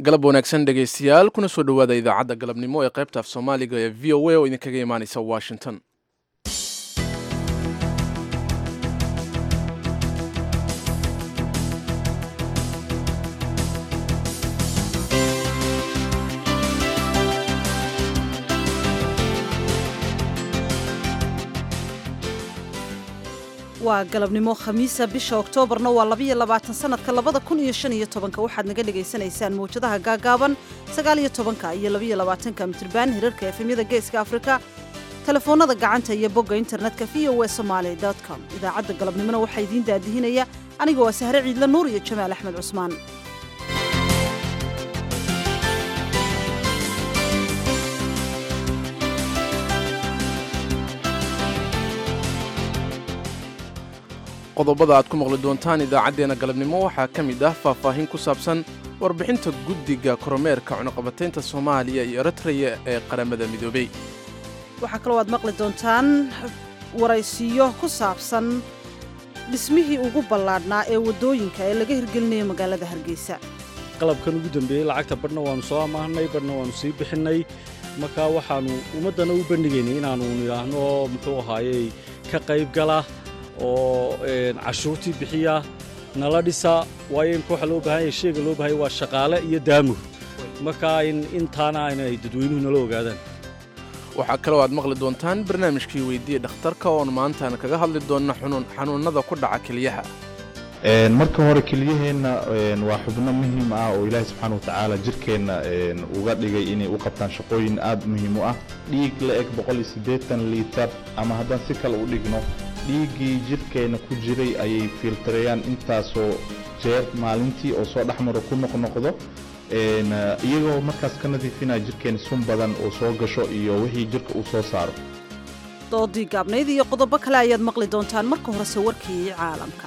galab wanaagsan dhegaystayaal kuna soo dhowaada idaacadda galabnimo ee qaybta af soomaaliga ee v o a oo idinkaga imaanaysa washington waa galabnimo khamiisa bisha oktoobarna waa labayo labaatan sanadka labada kun iyo shan iyo tobanka waxaad naga dhagaysanaysaan mawjadaha gaagaaban sagaal iyo tobanka iyo labaiyo labaatanka mitriban hirarka efemyada geeska afrika telefoonada gacanta iyo bogga internetka v o e somaali com idaacadda galabnimona waxaa idiin daadihinaya aniga waa sahre ciidla nuur iyo jamaal axmed cusmaan qodobada aad ku maqli doontaan idaacaddeenna galabnimo waxaa ka mid ah faahfaahin ku saabsan warbixinta guddiga koromeerka cunuqabataynta soomaaliya iyo eritreya ee qaramada midoobey waxaa kaloo aad maqli doontaan waraysiyo ku saabsan dhismihii ugu ballaadhnaa ee waddooyinka ee laga hirgelinayo magaalada hargeysa qalabkan ugu dambeeyey lacagta badhna waannu soo amaahnay badhna waannu sii bixinnay markaa waxaannu ummaddana u bandhigaynay inaannu nidhaahno muxuu ahaayey ka qaybgala oo cashuurtii bixiya nala dhisa waayo imka waxa loo baahanya sheega loo bahanya waa shaqaale iyo daamur markaa intaana inay dadweynuhu nala ogaadaan waxaa kaloo aad maqli doontaan barnaamijkii weydiiya dhakhtarka oon maantaan kaga hadli doonna xanuunnada ku dhaca keliyaha marka hore keliyaheenna waa xubno muhiim ah oo ilaahay subxaana watacaala jirkeenna uga dhigay inay u qabtaan shaqooyin aad muhiim u ah dhiig la eg liitar ama haddaan si kale u dhigno dhiiggii jidhkeenna ku jiray ayay fiiltarayaan intaasoo jeer maalintii oo soo dhexmaro ku noqnoqdo iyagoo markaas ka nadiifinaya jidhkeenna sun badan oo soo gasho iyo wixii jidhka uu soo saaro doodii gaabnayd iyo qodobo kale ayaad maqli doontaan marka horese warkii caalamka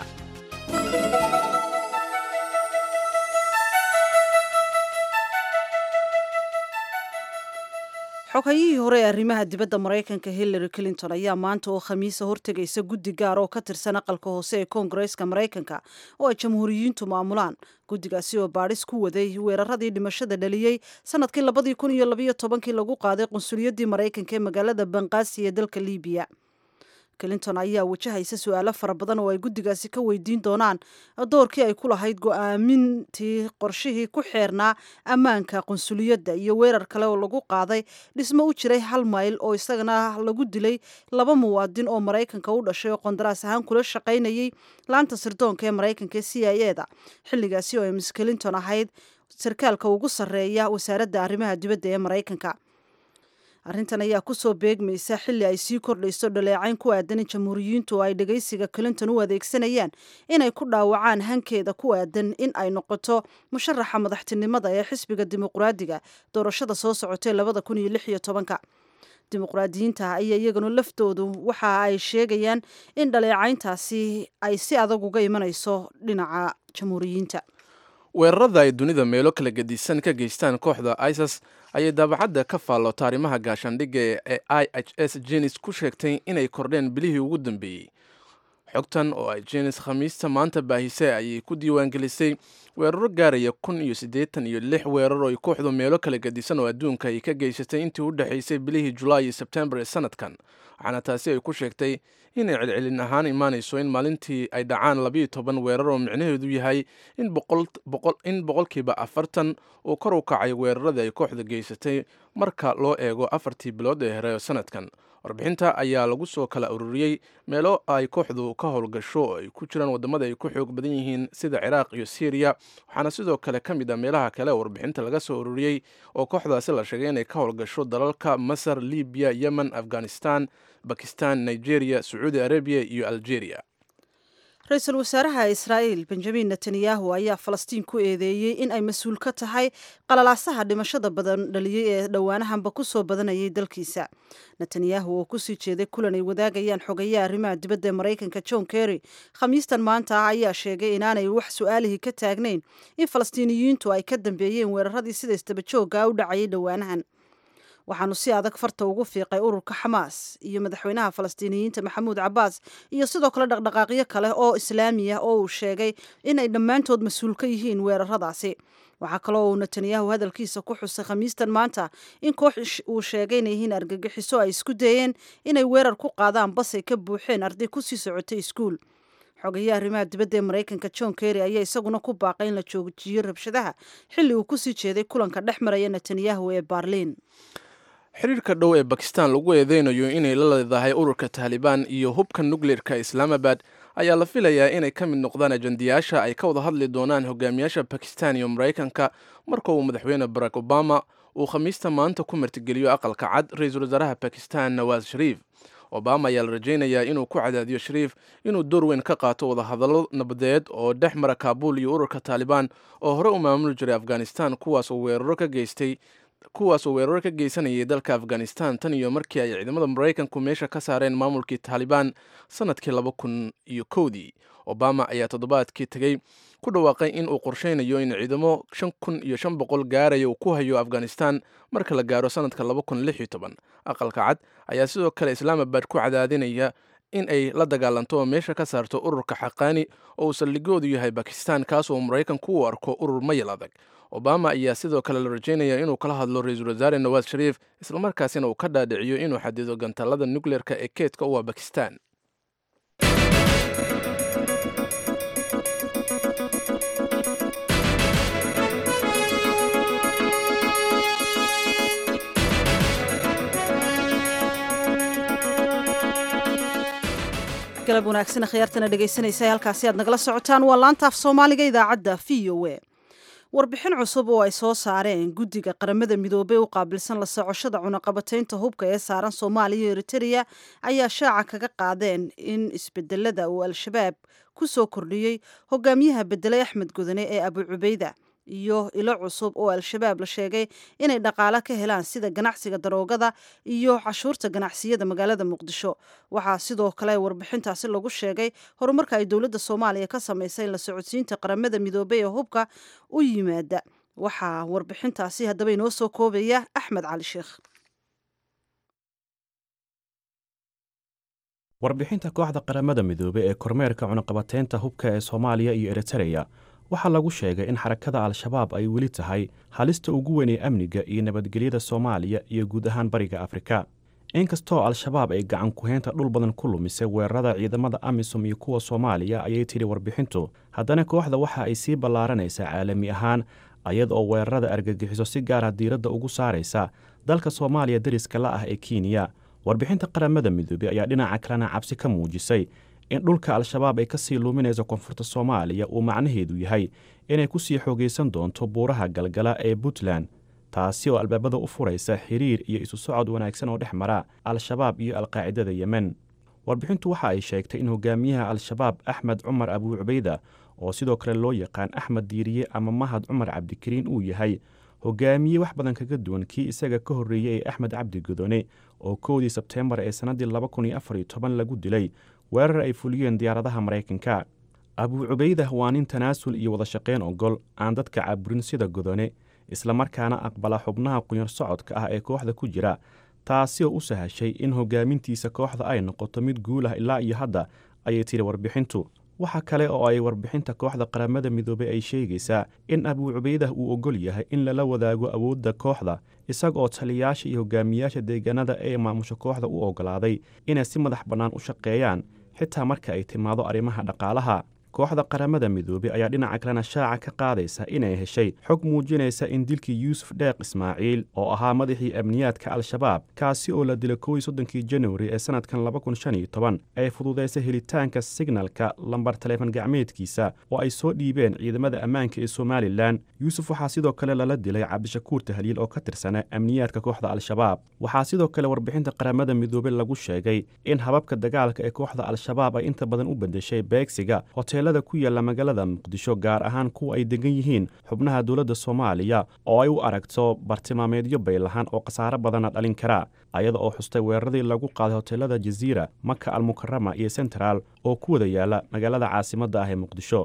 xogayihii hore ee arrimaha dibadda maraykanka hillary clinton ayaa maanta oo khamiisa hortegaysa guddi gaar oo ka tirsan aqalka hoose ee koongareeska maraykanka oo ay jamhuuriyiintu maamulaan guddigaasi oo baadhis ku waday weeraradii dhimashada dhaliyey sanadkii labadii kun iyo labayo tobankii lagu qaaday qunsuliyaddii maraykanka ee magaalada banqaasi ee dalka libiya clinton ayaa wajahaysa su-aalo fara badan oo ay guddigaasi ka weydiin doonaan doorkii ay ku lahayd go-aamintii qorshihii ku xeernaa ammaanka qunsuliyadda iyo weerar kale oo lagu qaaday dhismo u jiray hal mayl oo isagana lagu dilay laba muwaadin oo maraykanka u dhashay oo qondaraas ahaan kula shaqaynayay laanta sirdoonka ee maraykanka ee c i e da xilligaasi oo ay miss clinton ahayd sarkaalka ugu sarreeya wasaaradda arrimaha dibadda ee maraykanka arrintan ayaa kusoo beegmaysa xilli ay sii kordhayso dhaleecayn ku aadan in jamhuuriyiintu ay dhegaysiga clinton u adeegsanayaan inay ku dhaawacaan hankeeda ku aadan in ay noqoto musharaxa madaxtinimada ee xisbiga dimuqraadiga doorashada soo socotay labada kun iyo lix iyo tobanka dimuqraadiyiinta ayaa iyaguna laftoodu waxa ay sheegayaan in dhaleecayntaasi ay si adag uga imanayso dhinaca jamhuuriyiinta weerarada ay dunida meelo kala gedisan ka geystaan kooxda isis ayay daabacadda ka faallota arrimaha gaashaandhigga ee i h s jenis ku sheegtay inay kordheen bilihii ugu dambeeyey xogtan oo ay jenis khamiista maanta baahisay ayay ku diiwaangelisay weeraro gaaraya kun iyo siddeetan iyo lix weerar oo ay kooxdu meelo kala gedisan oo adduunka ay ka geysatay intii u dhexaysay bilihii julaay iyo sebtembar ee sanadkan waxaana taasi ay ku sheegtay inay celcelin ahaan imaanayso in maalintii ay dhacaan labiiyo toban weerar oo micnaheedu yahay in boqolkiiba afartan uu kor u kacay weerarada ay kooxda geysatay marka loo eego afartii bilood ee hore sanadkan warbixinta ayaa lagu soo kala ururiyey meelo ay kooxdu ka howlgasho oo ay ku jiraan waddamada ay ku xoog badan yihiin sida ciraaq iyo syriya waxaana sidoo kale ka mid a meelaha kale warbixinta laga soo ururiyey oo kooxdaasi la sheegay inay ka howlgasho dalalka masar libiya yemen afghanistan bakistan nigeria sacuudi arabiya iyo algeria ra-iisul wasaaraha israa'iil benjamin netanyahu ayaa falastiin ku eedeeyey in ay mas-uul ka tahay qalalaasaha dhimashada badan dhaliyey ee dhowaanahanba ku soo badanayay dalkiisa netanyahu oo kusii jeeday kulan ay wadaagayaan xogayaha arrimaha dibadda ee maraykanka john kerry khamiistan maanta ah ayaa sheegay inaanay wax su-aalihii ka taagnayn in falastiiniyiintu ay ka dambeeyeen weeraradii sida isdabajooga u dhacayay dhowaanahan waxaanu si adag farta ugu fiiqay ururka xamaas iyo madaxweynaha falastiiniyiinta maxamuud cabaas iyo sidoo kale dhaqdhaqaaqyo kale oo islaami ah oo uu sheegay inay dhammaantood mas-uul ka yihiin weeraradaasi waxaa kaloo uu netanyahu hadalkiisa ku xusay khamiistan maanta in koox uu sheegay inay yihiin argagixiso ay isku dayeen inay weerar ku qaadaan basay ka buuxeen arday kusii socotay iskuul xogayaha arrimaha dibadda ee maraykanka john kerry ayaa isaguna ku baaqay in la joojiyo rabshadaha xilli uu kusii jeeday kulanka dhex maraya netanyahu ee baarliin xiriirka dhow ee bakistan lagu eedeynayo inay la leedahay ururka taalibaan iyo hubka nukleerka islaamabad ayaa la filayaa inay ka mid noqdaan ajandayaasha ay ka wada hadli doonaan hogaamiyaasha bakistan iyo maraykanka marka uu madaxweyne barack obama uu khamiista maanta ku martigeliyo aqalka cad ra-iisul wasaaraha bakistan nawaas shariif obama ayaa la rajaynayaa inuu ku cadaadiyo shariif inuu door weyn ka qaato wadahadallo nabadeed oo dhex mara kaabul iyo ururka taalibaan oo hore u maamuli jiray afghanistan kuwaas oo weeraro ka geystay kuwaas oo weeraro ka geysanayay dalka afghanistan tan iyo markii ay ciidamada maraykanku meesha ka saareen maamulkii taalibaan sanadkii laba kun iyo kowdii obama ayaa toddobaadkii tegey ku dhawaaqay in uu qorsheynayo in ciidamo shan kun iyo shan boqol gaaraya uu ku hayo afghanistan marka la gaaro sanadka laba kun lix iyo toban aqalka cad ayaa sidoo kale islaamabad ku cadaadinaya in ay la dagaalanto oo meesha ka saarto ururka xaqaani oo uu saldhigoodu yahay bakistan kaas oo maraykanku u arko urur mayal adag obama ayaa sidoo kale la rajaynaya inuu kala hadlo ra-iisul wasaare nawaas shariif islamarkaasina uu ka dhaadhiciyo inuu xadido gantaalada nukleerka ee keedka u ah bakistan galab wanaagsan khiyaartana dhegaysanaysa halkaasi aad nagala socotaan waa laantaaf soomaaliga idaacadda v o a warbixin cusub oo ay soo saareen guddiga qaramada midoobey u qaabilsan la socoshada cunaqabataynta hubka ee saaran soomaaliya iyo eritereya ayaa shaaca kaga qaadeen in isbedelada uu al-shabaab ku soo kordhiyey hogaamiyaha bedelay axmed gudane ee abu cubeyda iyo ilo cusub oo al-shabaab la sheegay inay dhaqaalo ka helaan sida ganacsiga daroogada iyo cashuurta ganacsiyada magaalada muqdisho waxaa sidoo kale warbixintaasi lagu sheegay horumarka ay dowladda soomaaliya ka samaysay in la socodsiinta qaramada midoobey ee hubka u yimaada waxaa warbixintaasi haddaba inoo soo koobaya axmed cali sheekh warbixinta kooxda qaramada midoobey ee kormeerka cunaqabateynta hubka ee soomaaliya iyo eritereya waxaa lagu sheegay in xarakada al-shabaab ay weli tahay halista ugu weyn ee amniga iyo nabadgelyada soomaaliya iyo guud ahaan bariga afrika inkastoo al-shabaab ay gacan ku-heynta dhul badan ku lumisay weerarada ciidamada amisom iyo kuwa soomaaliya ayay tidhi warbixintu haddana kooxda waxa ay sii ballaaranaysaa caalami ahaan ayad oo weerarada argagixiso si gaara diiradda ugu saaraysa dalka soomaaliya deriska la ah ee kenya warbixinta qaramada midoobey ayaa dhinaca kalena cabsi ka muujisay in dhulka al-shabaab ay ka sii luuminayso koonfurta soomaaliya uu macnaheedu yahay inay ku sii xoogaysan doonto buuraha galgala ee puntland taasi oo albaabada u furaysa xiriir iyo isu socod wanaagsan oo dhex mara al-shabaab iyo alqaacidada yemen warbixintu waxa ay sheegtay in hogaamiyaha al-shabaab axmed cumar abuu cubeyda oo sidoo kale loo yaqaan axmed diiriye ama mahad cumar cabdikariin uu yahay hogaamiye wax badan kaga duwan kii isaga ka horreeyey ee axmed cabdi godone oo kowdii sebteembar ee sannaddii laba kun iyo afar iyo toban lagu dilay weerar ay fuliyeen diyaaradaha maraykanka abuu cubeydah waa nin tanaasul iyo wada shaqayn ogol aan dadka caburin sida godone islamarkaana aqbala xubnaha qunyar socodka ah ee kooxda ku jira taasi oo u sahashay in hogaamintiisa kooxda ay noqoto mid guulah ilaa iyo hadda ayay tidhi warbixintu waxa kale oo ay warbixinta kooxda qaramada midoobey ay sheegaysaa in abuu cubeydah uu ogol yahay in lala wadaago awoodda kooxda isaga oo taliyayaasha iyo hogaamiyayaasha deegaanada ee maamusha kooxda u oggolaaday inay si madax bannaan u shaqeeyaan xitaa marka ay timaado arrimaha dhaqaalaha kooxda qaramada midoobey ayaa dhinaca kalena shaaca ka qaadaysa inay heshay xog muujinaysa in dilkii yuusuf dheeq ismaaciil oo ahaa madaxii amniyaadka al-shabaab kaasi oo la dilay kowii soddonkii januari ee sannadkan laba kun shan iyo toban ay fududaysay helitaanka signalka lambar taleefon gacmeedkiisa oo ay soo dhiibeen ciidamada ammaanka ee somalilan yuusuf waxaa sidoo kale lala dilay cabdishakuur tahliil oo ka tirsana amniyaadka kooxda al-shabaab waxaa sidoo kale warbixinta qaramada midoobey lagu sheegay in hababka dagaalka ee kooxda al-shabaab ay inta badan u beddeshay beegsiga hoteelada ku yaalla magaalada muqdisho gaar ahaan kuwa ay degan yihiin xubnaha dowladda soomaaliya oo ay u aragto bartilmaameedyo baylahaan oo khasaaro badanna dhalin kara ayada oo xustay weeraradii lagu qaaday hoteelada jaziira maka almukarama iyo sentral oo ku wada yaalla magaalada caasimadda ah ee muqdisho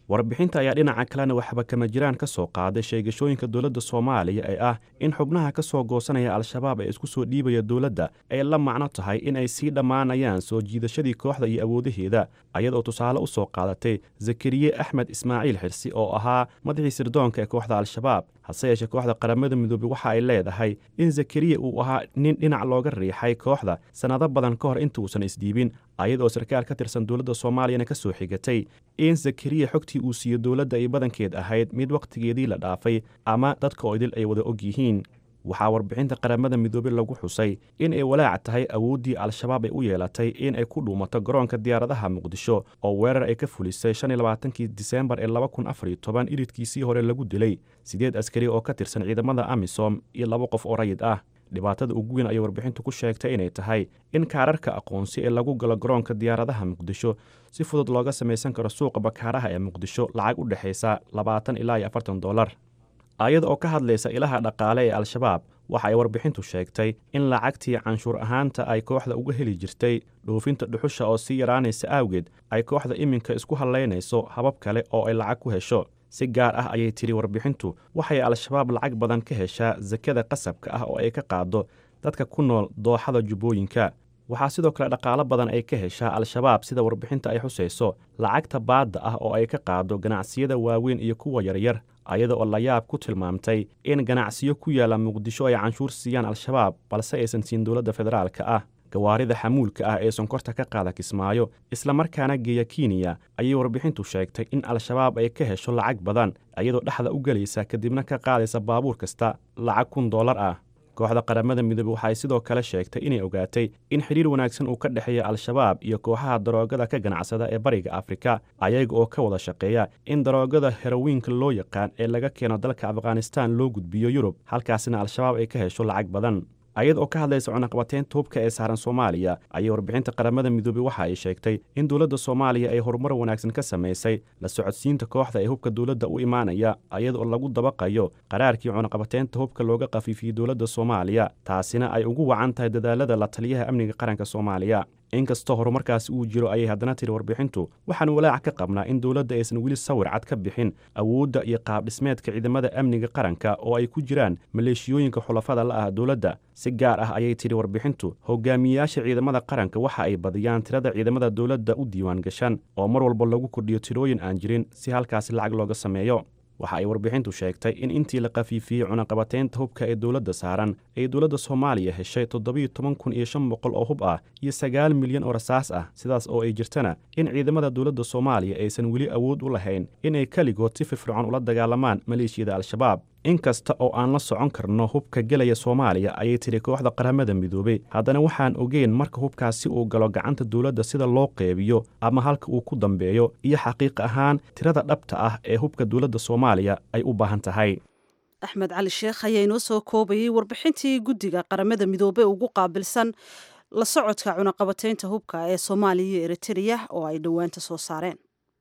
warbixinta ayaa dhinaca kalena waxba kama jiraan ka soo qaaday sheegashooyinka dowladda soomaaliya ee ah in xubnaha ka soo goosanaya al-shabaab ee isku soo dhiibaya dowladda ay la macno tahay in ay sii dhammaanayaan soo jiidashadii kooxda iyo awoodaheeda ayadoo tusaale u soo qaadatay zakariye axmed ismaaciil xirsi oo ahaa madaxii sirdoonka ee kooxda al-shabaab hase yeeshee kooxda qaramada midoobey waxa ay leedahay in zakariya uu ahaa nin dhinac looga riixay kooxda sannado badan ka hor intuusan isdhiibin ayadoo sarkaal ka tirsan dowladda soomaaliyana ka soo xigatay in zakariya xogtii uu siiyo dowladda ay badankeed ahayd mid wakhtigeedii la dhaafay ama dadka oo idil ay wada og yihiin waxaa warbixinta qaramada midoobey lagu xusay in ay walaac tahay awooddii al-shabaab ay u yeelatay in ay ku dhuumato garoonka diyaaradaha muqdisho oo weerar ay ka fulisay shan iyo labaatankii diseembar ee laba kun afar iyo toban iridkiisii hore lagu dilay siddeed askari oo ka tirsan ciidamada amisom iyo laba qof oo rayid ah dhibaatada ugu weyn ayay warbixintu ku sheegtay inay tahay in kaararka aqoonsi ee lagu galo garoonka diyaaradaha muqdisho si fudud looga samaysan karo suuqa bakaaraha ee muqdisho lacag u dhexaysa labaatan ilaa iyo afartan dollar ayada oo ka hadlaysa ilaha dhaqaale ee al-shabaab waxa ay warbixintu sheegtay in lacagtii canshuur ahaanta ay kooxda uga heli jirtay dhoofinta dhuxusha oo sii yaraanaysa awgeed ay kooxda iminka isku hallaynayso habab kale oo ay lacag ku hesho si gaar ah ayay tidhi warbixintu waxay al-shabaab lacag badan ka heshaa sakada qasabka ah oo ay ka qaado dadka ku nool dooxada jubbooyinka waxaa sidoo kale dhaqaalo badan ay ka heshaa al-shabaab sida warbixinta ay xusayso lacagta baadda ah oo ay ka qaado ganacsiyada waaweyn iyo kuwa yaryar ayada oo layaab ku tilmaamtay in ganacsiyo ku yaalla muqdisho ay canshuur siiyaan al-shabaab balse aysan siin dowladda federaalka ah gawaarida xamuulka ah ee sonkorta ka qaada kismaayo islamarkaana geeya kenya ayay warbixintu sheegtay in al-shabaab ay ka hesho lacag badan iyadoo dhexda u gelaysa kadibna ka qaadaysa baabuur kasta lacag kun dollar ah kooxda qaramada midoobe waxay sidoo kale sheegtay inay ogaatay in xidhiir wanaagsan uu ka dhexeeya al-shabaab iyo kooxaha daroogada ka ganacsada ee bariga afrika ayaga oo ka wada shaqeeya in daroogada herowiinka loo yaqaan ee laga keeno dalka afghanistan loo gudbiyo yurub halkaasina al-shabaab ay ka hesho lacag badan ayada oo ka hadlaysa cunaqabateynta hubka ee saaran soomaaliya ayay warbixinta qaramada midoobey waxa ay sheegtay in dowladda soomaaliya ay horumar wanaagsan ka samaysay la socodsiinta kooxda ee hubka dowladda u imaanaya ayada oo lagu dabaqayo qaraarkii cunaqabateynta hubka looga khafiifiyey dowladda soomaaliya taasina ay ugu wacan tahay dadaalada la taliyaha amniga qaranka soomaaliya inkastoo horumarkaasi uu jiro ayay haddana tiri warbixintu waxaan walaac ka qabnaa in dowladda aysan weli sawir cad ka bixin awoodda iyo qaabdhismeedka ciidamada amniga qaranka oo ay ku jiraan maleeshiyooyinka xulafada la ah dowladda si gaar ah ayay tidhi warbixintu hogaamiyeyaasha ciidamada qaranka waxa ay badiyaan tirada ciidamada dowladda u diiwaan gashan oo mar walba lagu kordhiyo tirooyin aan jirin si halkaasi lacag looga sameeyo waxa ay warbixintu sheegtay in intii la khafiifiyey cunaqabateynta hubka ee dowladda saaran ay dowladda soomaaliya heshay toddobiyo toban kun iyo shan boqol oo hub ah iyo sagaal milyan oo rasaas ah sidaas oo ay jirtana in ciidamada dowladda soomaaliya aysan weli awood u lahayn inay keligood si firfircoon ula dagaalamaan maleeshiyada al-shabaab in kasta oo aan la socon karno hubka gelaya soomaaliya ayay tidhi kooxda qaramada midoobey haddana waxaan ogeyn marka hubkaasi uu galo gacanta dowladda sida loo qeybiyo ama halka uu ku dambeeyo iyo xaqiiq ahaan tirada dhabta ah ee hubka dowladda soomaaliya ay u baahan tahay axmed cali sheekh ayaa inoo soo koobayay warbixintii guddiga qaramada midoobey ugu qaabilsan la socodka cunaqabateynta hubka ee soomaaliya iyo eritreya oo ay dhowaanta soo saareen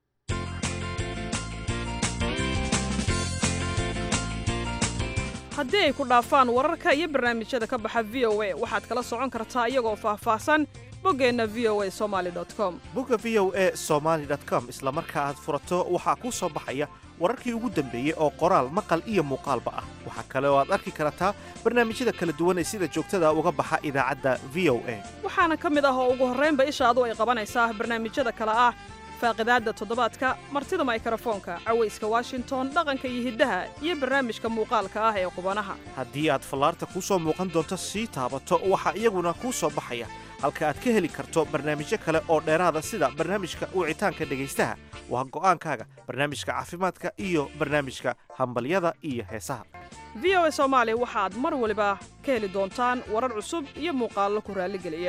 haddii ay ku dhaafaan wararka iyo barnaamijyada ka baxa v o a waxaad kala socon kartaa iyagoo faahfaahsan boggeenna v o a somaali com bogga v o a somaali com isla marka aad furato waxaa kuu soo baxaya wararkii ugu dambeeyey oo qoraal maqal iyo muuqaalba ah waxaa kale oo aad arki kartaa barnaamijyada kala duwan ee sida joogtada uga baxa idaacadda v o a waxaana ka mid ah oo ugu horraynba ishaadu ay qabanaysaa barnaamijyada kale ah faaqidaadda toddobaadka martida maykrofoonka cawayska washington dhaqanka iyo hiddaha iyo barnaamijka muuqaalka ah ee qubanaha haddii aad fallaarta kuu soo muuqan doonto sii taabato waxaa iyaguna kuu soo baxaya halka aad ka heli karto barnaamijyo kale oo dheeraada sida barnaamijka wicitaanka dhegaystaha waa go'aankaaga barnaamijka caafimaadka iyo barnaamijka hambalyada iyo heesaha v o a soomaali waxaad mar waliba ka heli doontaan warar cusub iyo muuqaallo ku raalligeliya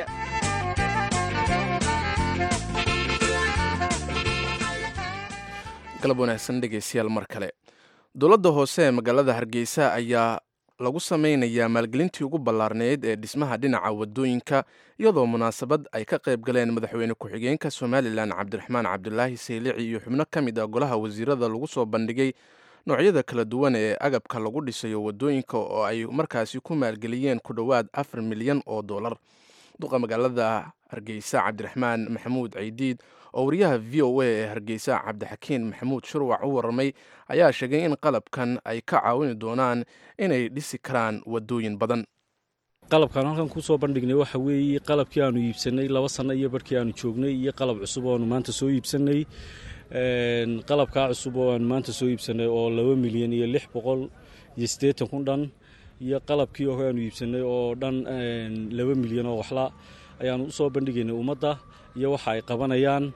galab wanaagsan dhegaystayaal mar kale dowladda hoose ee magaalada hargeysa ayaa lagu samaynayaa maalgelintii ugu ballaarneyd ee dhismaha dhinaca wadooyinka iyadoo munaasabad ay ka qayb galeen madaxweyne ku-xigeenka somalilan cabdiraxmaan cabdulaahi saylici iyo xubno ka mid ah golaha wasiirada lagu soo bandhigay noocyada kala duwan ee agabka lagu dhisayo wadooyinka oo ay markaasi ku maalgeliyeen ku dhowaad afar milyan oo dollar duqa magaalada hargeysa cabdiraxmaan maxamuud caydiid oo wariyaha v o a ee hargeysa cabdixakiin maxamuud shurwac u warramay ayaa sheegay in qalabkan ay ka caawini doonaan inay dhisi karaan wadooyin badan qalabkaan halkan ku soo bandhignay waxa weeye qalabkii aanu iibsannay laba sanno iyo barhkii aanu joognay iyo qalab cusub oo aanu maanta soo iibsannay qalabkaa cusub oo aanu maanta soo iibsannay oo laba milyan iyo lix boqol iyo siddeetan kun dhan iyo qalabkii hore aanu iibsannay oo dhan laba milyan oo waxla ayaanu u soo bandhigaynay ummadda iyo waxa ay qabanayaan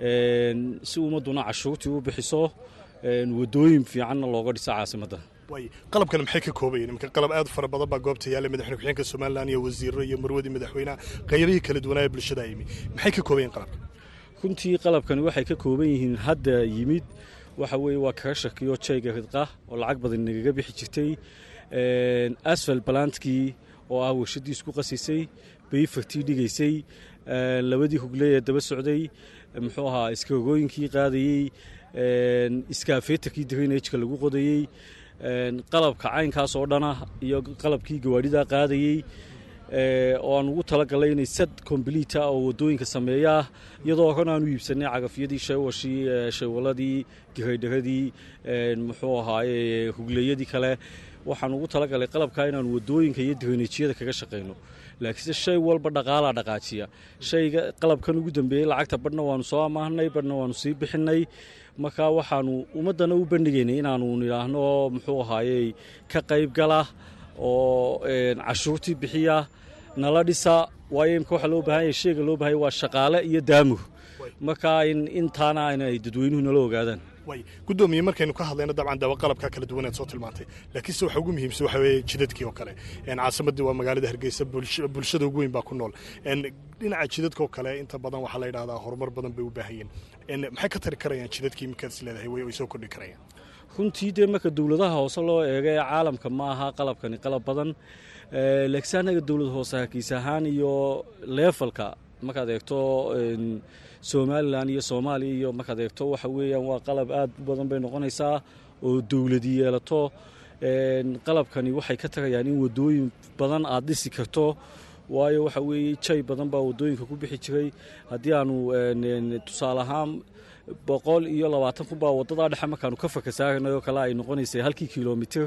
si ummadduna cashuurtii u bixiso wadooyin fiicanna looga dhiso caasimadda qalabkan maxay ka koobayeen iminka qalab aad u fara badan baa goobta yaalla madaxweyne ku-xigeenka somalilan iyo wasiirro iyo marwadii madaxweynaha qaybihii kala duwanaa bulshada yimi maxay ka koobayeen qalabka runtii qalabkani waxay ka kooban yihiin hadda yimid waxa weeye waa karasharkiyo jayga ridqa oo lacag badan nagaga bixi jirtay asfal balantkii oo ah warshadii isku qasisay bayfartii dhigaysay labadii hugley ee daba socday muxuu ahaa iskagooyinkii qaadayey iskaafeetarkii drainageka lagu qodayey qalabka caynkaas oo dhana iyo qalabkii gawaadhidaa qaadayey oo aan ugu talagalay inay sad kombliita oo wadooyinka sameeyaa iyadoo horena aanu iibsanay cagafyadii shaywashii shaywaladii giraydharadii muxuu ahaaye hugleeyadii kale waxaan ugu talagalay qalabkaa inaanu wadooyinka iyo drainajyada kaga shaqayno laakiinse shay walba dhaqaalaa dhaqaajiya shayga qalabkan ugu dambeeyey lacagta badhna waanu soo amaahnay badhna waanu sii bixinay markaa waxaanu ummaddana u bandhigaynay inaanu nidhaahno muxuu ahaayey ka qayb gala oo cashuurtii bixiya nala dhisa waayo imka waxaa loo bahan yahay sheega loo bahanya waa shaqaale iyo daamur markaa intaana inay dadweynuhu nala ogaadaan gudoomiye markaynu ka hadlayno dabcan dawa qalabka kala duwaneed soo tilmaantay laakiinse waxa ugu muhiimsan waxa weeye jidadkii oo kale caasimadii waa magaalada hargeysa bulshada ugu weyn baa ku nool dhinaca jidadka oo kale inta badan waxaa la yidhahdaa horumar badan bay u baahayeen maxay ka tari karayaan jidadkii iminkaad is leedahay way soo kordhi karayaan runtii dee marka dowladaha hoose loo eego ee caalamka ma aha qalabkani qalab badan laakiinse annaga dowlad hoose hargeysa ahaan iyo leefalka markaad eegto somalilan iyo soomaaliya iyo markaad eegto waxa weeyaan waa qalab aad u badan bay noqonaysaa oo dowladi yeelato qalabkani waxay ka tagayaan in wadooyin badan aad dhisi karto waayo waxa weeye jay badan baa wadooyinka ku bixi jiray haddii aanu tusaale ahaan boqol iyo labaatan kun baa wadadaa dhexe markaanu ka fakasaarnay oo kale ay noqonaysay halkii kilomitir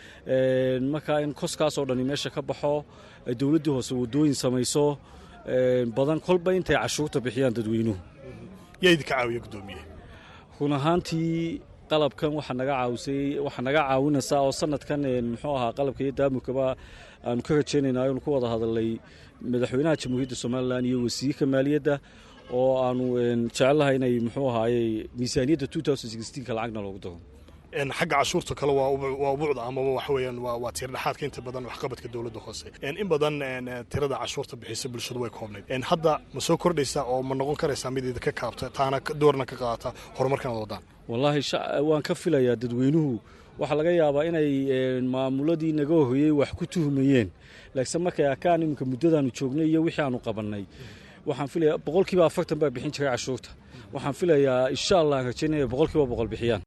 markaa in koskaasoo dhani meesha ka baxo dowladdii hoose wadooyin samayso badan kolba intay cashuurta bixiyaan dadweynuhu yaa idinka caawiya gudoomiye run ahaantii qalabkan waxaa naga caawisay waxaa naga caawinaysaa oo sanadkan muxuu ahaa qalabka iyo daamurkaba aanu ka rajaynayna aynu ku wada hadalnay madaxweynaha jamhuuriyadda somalilan iyo wasiirka maaliyadda oo aanu jecellahay inay muxuu ahaayey miisaaniyadda ka lacagna loogu daro xagga cashuurta kale waa ubuucda amaba waxa weeyaan waa tiirdhexaadka inta badan waxqabadka dowladda hoose in badan tirada cashuurta bixisa bulshadu way koobnayd hadda ma soo kordhaysaa oo ma noqon karaysaa mid idinka kaabta taana doorna ka qaadata horumarkan ad wadaan wallaahi waan ka filayaa dadweynuhu waxaa laga yaabaa inay maamuladii naga horreeyey wax ku tuhmayeen laakiinse markay arkaan iminka muddadaanu joognay iyo wixii aanu qabannay waxaan filayaa boqolkiiba afartan baa bixin jiray cashuurta waxaan filayaa insha allah aan rajaynaya boqolkiiba boqol bixiyaan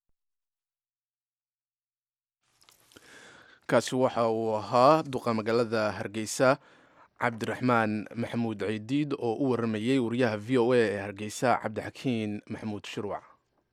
kaasi waxa uu ahaa duqa magaalada hargeysa cabdiraxmaan maxamuud ciidiid oo u waramayey wariyaha v o a ee hargeysa cabdixakiin maxamuud shirwac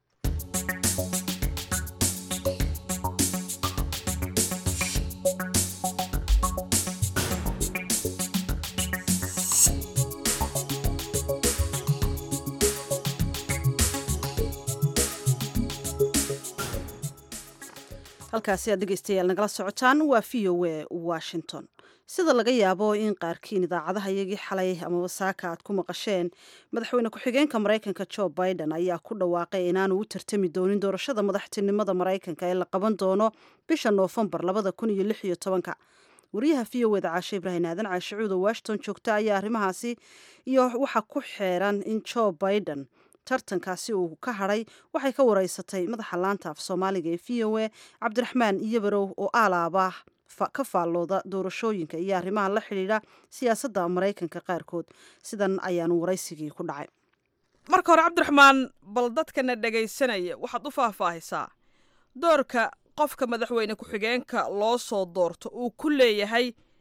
halkaasi aad dhegeystayaal nagala socotaan waa v o a washington sida laga yaabo in qaarkiin idaacadaha iyagii xalay amaba saaka aad ku maqasheen madaxweyne ku-xigeenka maraykanka jo biden ayaa ku dhawaaqay inaanu u tartami doonin doorashada madaxtinimada maraykanka ee la qaban doono bisha noofembar labada kun iyo lix iyo tobanka wariyaha v o eda caashe ibraahim aadan caashe cuud oo washington joogta ayaa arrimahaasi iyo waxa ku xeeran in jo biden tartankaasi uu ka hadhay waxay ka wareysatay madaxa laanta af soomaaliga ee v o a cabdiraxmaan iyobarow oo aalaaba ka faallooda doorashooyinka iyo arrimaha la xidhiidha siyaasadda maraykanka qaarkood sidan ayaanu waraysigii ku dhacay marka hore cabdiraxmaan bal dadkana dhegaysanaya waxaad u faahfaahisaa doorka qofka madaxweyne ku-xigeenka loo soo doorto uu ku leeyahay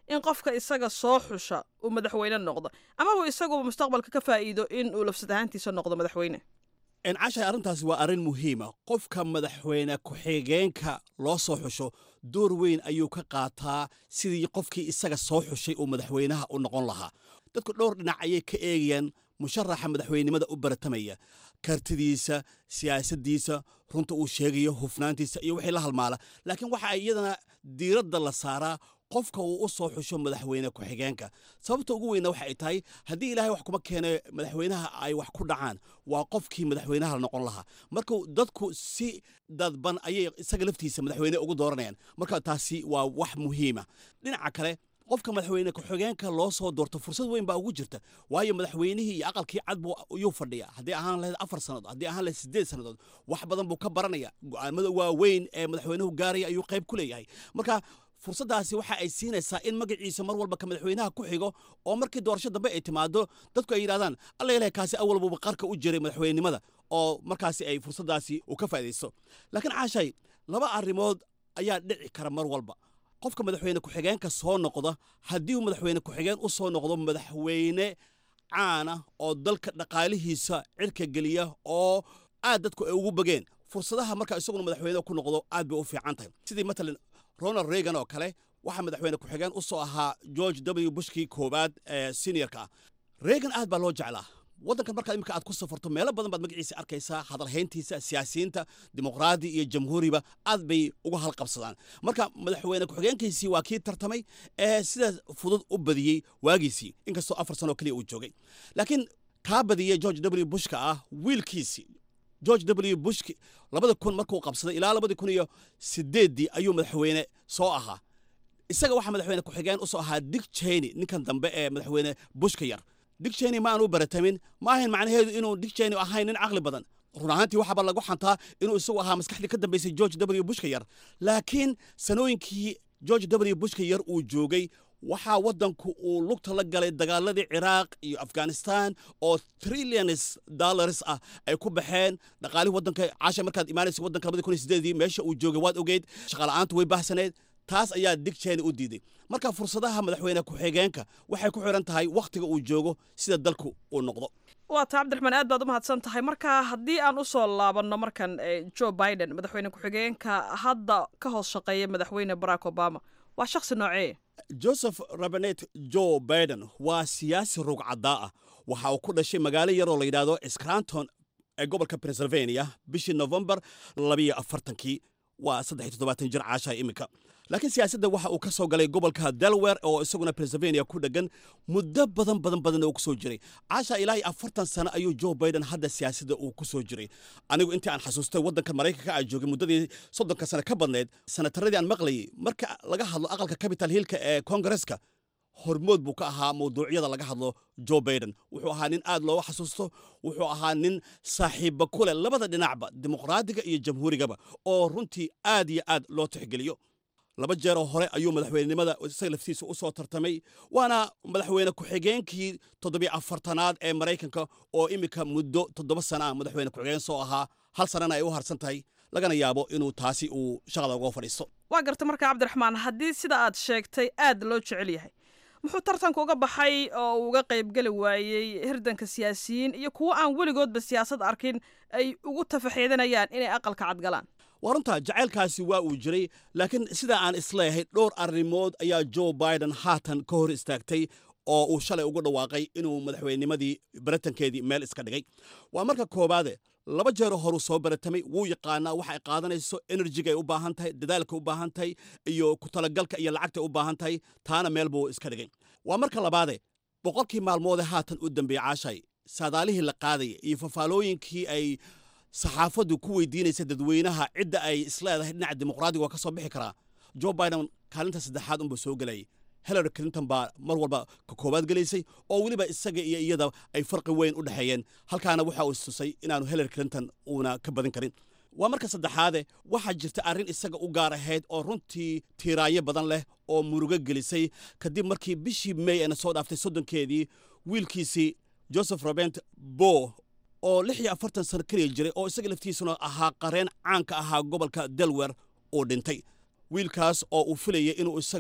in qofka isaga soo xusha uu madaxweyne noqdo amaba isaguba mustaqbalka ka faa'iido in uu lafsad ahaantiisa noqdo madaxweyne cashay arrintaasi waa arrin muhiima qofka madaxweyne ku-xigeenka loo soo xusho door weyn ayuu ka qaataa sidii qofkii isaga soo xushay uu madaxweynaha u noqon lahaa dadku dhowr dhinac ayay ka eegayaan musharaxa madaxweynenimada u baratamaya kartidiisa siyaasaddiisa runta uu sheegayo hufnaantiisa iyo wixii la halmaala laakiin waxa iyadana diiradda la saaraa qofka uu u soo xusho madaxweyne ku-xigeenka sababta ugu weyna waxa ay tahay haddii ilaahay wax kuma keene madaxweynaha ay wax ku dhacaan waa qofkii madaxweynaha la noqon lahaa marka dadku si dadban ayay isaga laftiisa madaxweyne ugu dooranayaan marka taasi waa wax muhiima dhinaca kale qofka madaxweyne ku-xigeenka loo soo doorto fursad weyn baa ugu jirta waayo madaxweynihii iyo aqalkii cad buu yuu fadhiya haddii ahaan lahayd afar sannadood haddii ahaan lahayd siddeed sannadood wax badan buu ka baranaya go'aamada waaweyn ee madaxweynuhu gaaraya ayuu qayb ku leeyahay marka fursaddaasi waxa ay siinaysaa in magaciisa mar walba ka madaxweynaha ku xigo oo markii doorasho dambe ay timaado dadku ay yidhahdaan alla ilahay kaasi awalbuba qarka u jiray madaxweynenimada oo markaasi ay fursaddaasi u ka faa'idaysto laakiin caashay laba arrimood ayaa dhici kara mar walba qofka madaxweyne ku-xigeenka soo noqda haddii uu madaxweyne ku-xigeen u soo noqdo madaxweyne caana oo dalka dhaqaalihiisa cirka geliya oo aad dadku ay ugu bageen fursadaha marka isaguna madaxweyne ku noqdo aad bay u fiican tahay sidii matalan ronald reagan oo kale waxaa madaxweyne ku-xigeen u soo ahaa george w bushkii koowaad ee seniorka ah reagan aad baa loo jeclaa waddankan markaa imika aad ku safarto meelo badan baad magaciisa arkaysaa hadalhayntiisa siyaasiyiinta dimuqraadi iyo jamhuuriba aad bay uga halqabsadaan marka madaxweyne ku-xigeenkiisii waa kii tartamay ee sidaas fudud u badiyey waagiisii inkastoo afar sanoo keliya uu joogay laakiin kaa badiyey george w bushka ah wiilkiisii george w bushki labada kun markuu qabsaday ilaa labadii kun iyo sideeddii ayuu madaxweyne soo ahaa isaga waxaa madaxweyne ku-xigeen u soo ahaa dick cheney ninkan dambe ee madaxweyne bushka yar dick cheney ma aanu baratamin ma ahayn macnaheedu inuu dick cheney ahayn nin caqli badan run ahaantii waxaaba lagu xantaa inuu isagu ahaa maskaxdii ka dambaysay george w bushka yar laakiin sanooyinkii george w bushka yar uu joogay waxaa waddanku uu lugta la galay dagaaladii ciraaq iyo afghanistan oo trillions dollars ah ay ku baxeen dhaqaalihii waddanka caasha markaad imaanaysa waddanka labadii kun iyo sideedii meesha uu joogay waad ogeyd shaqaala'aantu way baahsaneed taas ayaa dig cheney u diiday marka fursadaha madaxweyne ku-xigeenka waxay ku xiran tahay wakhtiga uu joogo sida dalku uu noqdo waa taa cabdiraxmaan aad baad u mahadsan tahay marka haddii aan u soo laabanno markan joe biden madaxweyne ku-xigeenka hadda ka hoos shaqeeya madaxweyne barack obama waa shakhsi noocee joseph rabanet joe biden waa siyaasi rugcaddaa ah waxa uu ku dhashay magaalo yaroo la yidhaahdo scranton ee gobolka pennsylvania bishii novembar labiyo afartankii waa saddex toddobaatan jir caasha iminka laakiin siyaasadda waxa uu ka soo galay gobolka delaware oo isaguna pennsylvania ku dhegan muddo badan badan badan oo ku soo jiray caasha ilaa iyo afartan sano ayuu joe biden hadda siyaasadda uu ku soo jiray anigu intii aan xasuustay waddanka maraykanka aan joogay muddadii soddonka sano ka badnayd sanataradii aan maqlayay marka laga hadlo aqalka capital hillka ee kongareska hormood buu ka ahaa mawduucyada laga hadlo joe biden wuxuu ahaa nin aad looga xasuusto wuxuu ahaa nin saaxiibba ku leh labada dhinacba dimuqraadiga iyo jamhuurigaba oo runtii aad iyo aad loo tixgeliyo laba jeeroo hore ayuu madaxweynenimada isaga laftiisa u soo tartamay waana madaxweyne ku-xigeenkii toddobiyo afartanaad ee maraykanka oo iminka muddo toddoba sana ah madaxweyne ku-xigeen soo ahaa hal sanana ay u harsan tahay lagana yaabo inuu taasi uu shaqada uga fadhiisto waa garta marka cabdiraxmaan haddii sida aad sheegtay aad loo jecel yahay muxuu tartanka uga baxay oo uu uga qaybgeli waayey hirdanka siyaasiyiin iyo kuwo aan weligoodba siyaasad arkin ay ugu tafaxeedanayaan inay aqalka cadgalaan waa runtaa jacaylkaasi waa uu jiray laakiin sidaa aan isleeyahay dhowr arrimood ayaa joe biden haatan ka hor istaagtay oo uu shalay ugu dhawaaqay inuu madaxweynimadii baratankeedii meel iska dhigay waa marka koowaade laba jeero horuu soo baratamay wuu yaqaanaa waxa ay qaadanayso enerjiga ay u baahan tahay dadaalka u baahan tahay iyo ku talagalka iyo lacagta u baahan tahay taana meel buu iska dhigay waa marka labaade boqolkii maalmoodee haatan u dambeeyey caashay saadaalihii la qaadaya iyo fafaalooyinkii ay saxaafaddu ku weydiinaysa dadweynaha cidda ay isleedahay dhinaca dimuqraadiga waa ka soo bixi karaa joe biden kaalinta saddexaad unbuu soo gelayay hillary clinton baa mar walba ka koowaad gelaysay oo weliba isaga iyo iyada ay farqi weyn u dhexeeyeen halkaana waxa uu istusay inaanu hillary clinton uuna ka badin karin waa marka saddexaade waxaa jirta arrin isaga u gaar ahayd oo runtii tiiraayo badan leh oo murugo gelisay kadib markii bishii may eena soo dhaaftay soddonkeedii wiilkiisii joseph robent bo oo lix iyo afartan sano keliya jiray oo isaga laftiisuna ahaa qareen caanka ahaa gobolka delwer uu dhintay wiilkaas oo uu filayay inuu isaga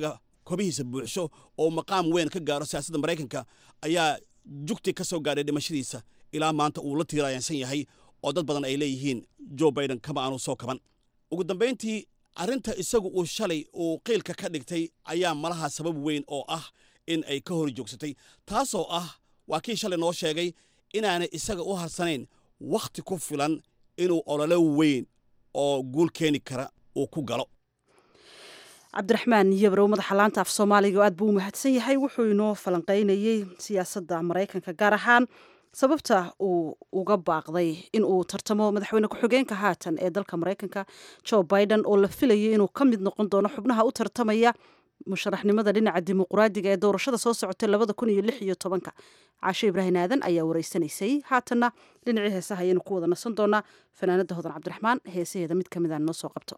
kobihiisa buuxsho oo maqaam weyn ka gaaro siyaasadda maraykanka ayaa jugti ka soo gaadhay dhimashadiisa ilaa maanta uu la tiiraayansan yahay oo dad badan ay leeyihiin joe biden kama aanu soo kaban ugu dambayntii arrinta isagu uu shalay uu qiilka ka dhigtay ayaa malaha sabab weyn oo ah in ay ka hor joogsatay taasoo ah waa kii shalay noo sheegay inaanay isaga u harsanayn wakhti ku filan inuu ololo weyn oo guul keeni kara uu ku galo cabdiraxmaan yabrow madaxa laanta af soomaaliga oo aad buu u mahadsan yahay wuxuu inoo falanqaynayey siyaasadda maraykanka gaar ahaan sababta uu uga baaqday in uu tartamo madaxweyne ku-xigeenka haatan ee dalka maraykanka joe biden oo la filayay inuu ka mid noqon doono xubnaha u tartamaya musharaxnimada dhinaca dimuqraadiga ee doorashada soo socotay labada kun iyo lix iyo tobanka caashe ibraahim aadan ayaa wareysanaysay haatanna dhinacii heesaha ayaynu ku wada nasan doonaa fanaanada hodan cabdiraxmaan heesaheeda mid ka mid a noo soo qabto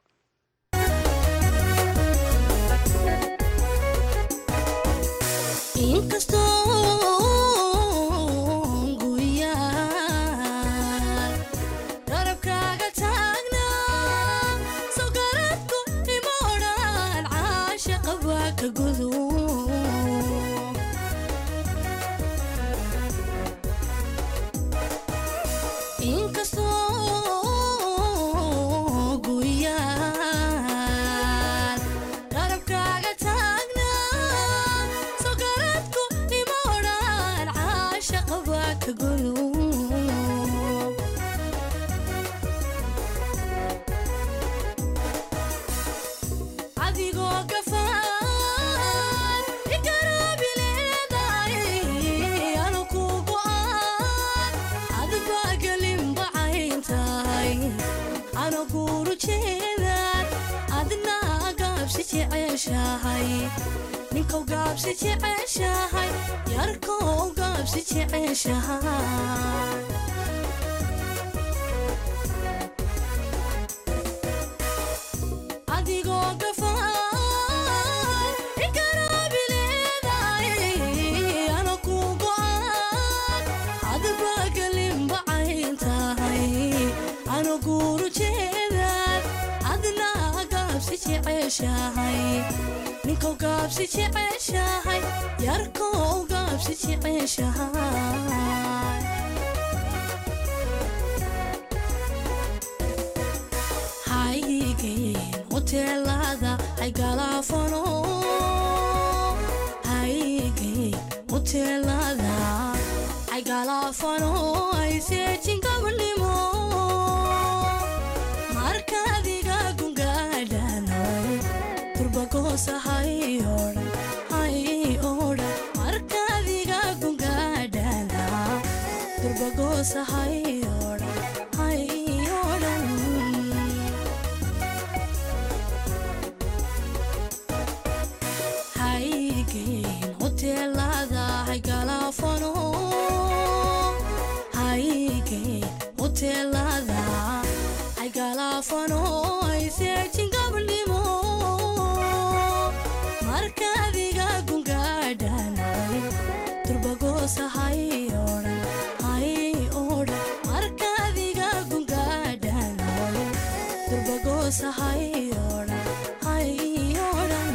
ninkow gaabsi jeceshahay yarkow gaabsi jeceshahay adigoo gafaan igaraabileedaay ana ku go'an adba galimbacayn tahay ana guuru jeedaad adna gaabsi jeceshahay ninkow gaabsi jeceshahay yarkow gaabsi jeceshahay haygeen hoteelada ay galaafano haygeen hoteelada ay galaafano ay seejin gabanimo markaadiga gungaadhano markaadiga gungaadhana durbagoosa hayodhan haygeen hoteelada haygalaafano haygeen hoteelada haygalaafano ay seejin gabnimo markaadiga gungaadhanay durbagoosa hayodhan hayodhan markaadiga gungaadhanay durbagoosa hayodhan hayodhan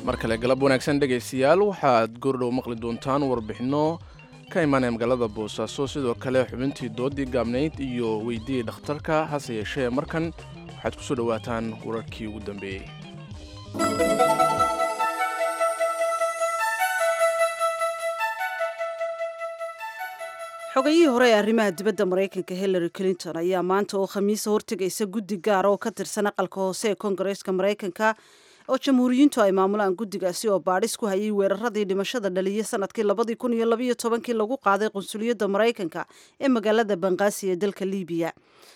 mar kale galab wanaagsan dhegaystayaal waxaad goordhow maqli doontaan warbixinno ka imaanaya magaalada boosaaso sidoo kale xubintii doodii gaabnayd iyo weydiyii dhakhtarka hase yeeshee markan waxaad ku soo dhowaataan wararkii ugu dambeeyey xogayihii hore ee arrimaha dibadda maraykanka hillary clinton ayaa maanta oo khamiisa hortegaysa guddi gaara oo ka tirsan aqalka hoose ee koongareeska maraykanka oo jamhuuriyiintu ay maamulaan guddigaasi oo baadhis ku hayay weeraradii dhimashada dhaliyay sanadkii labadii kun iyo labayo tobankii lagu qaaday qunsuliyadda maraykanka ee magaalada banqaasi ee dalka libiya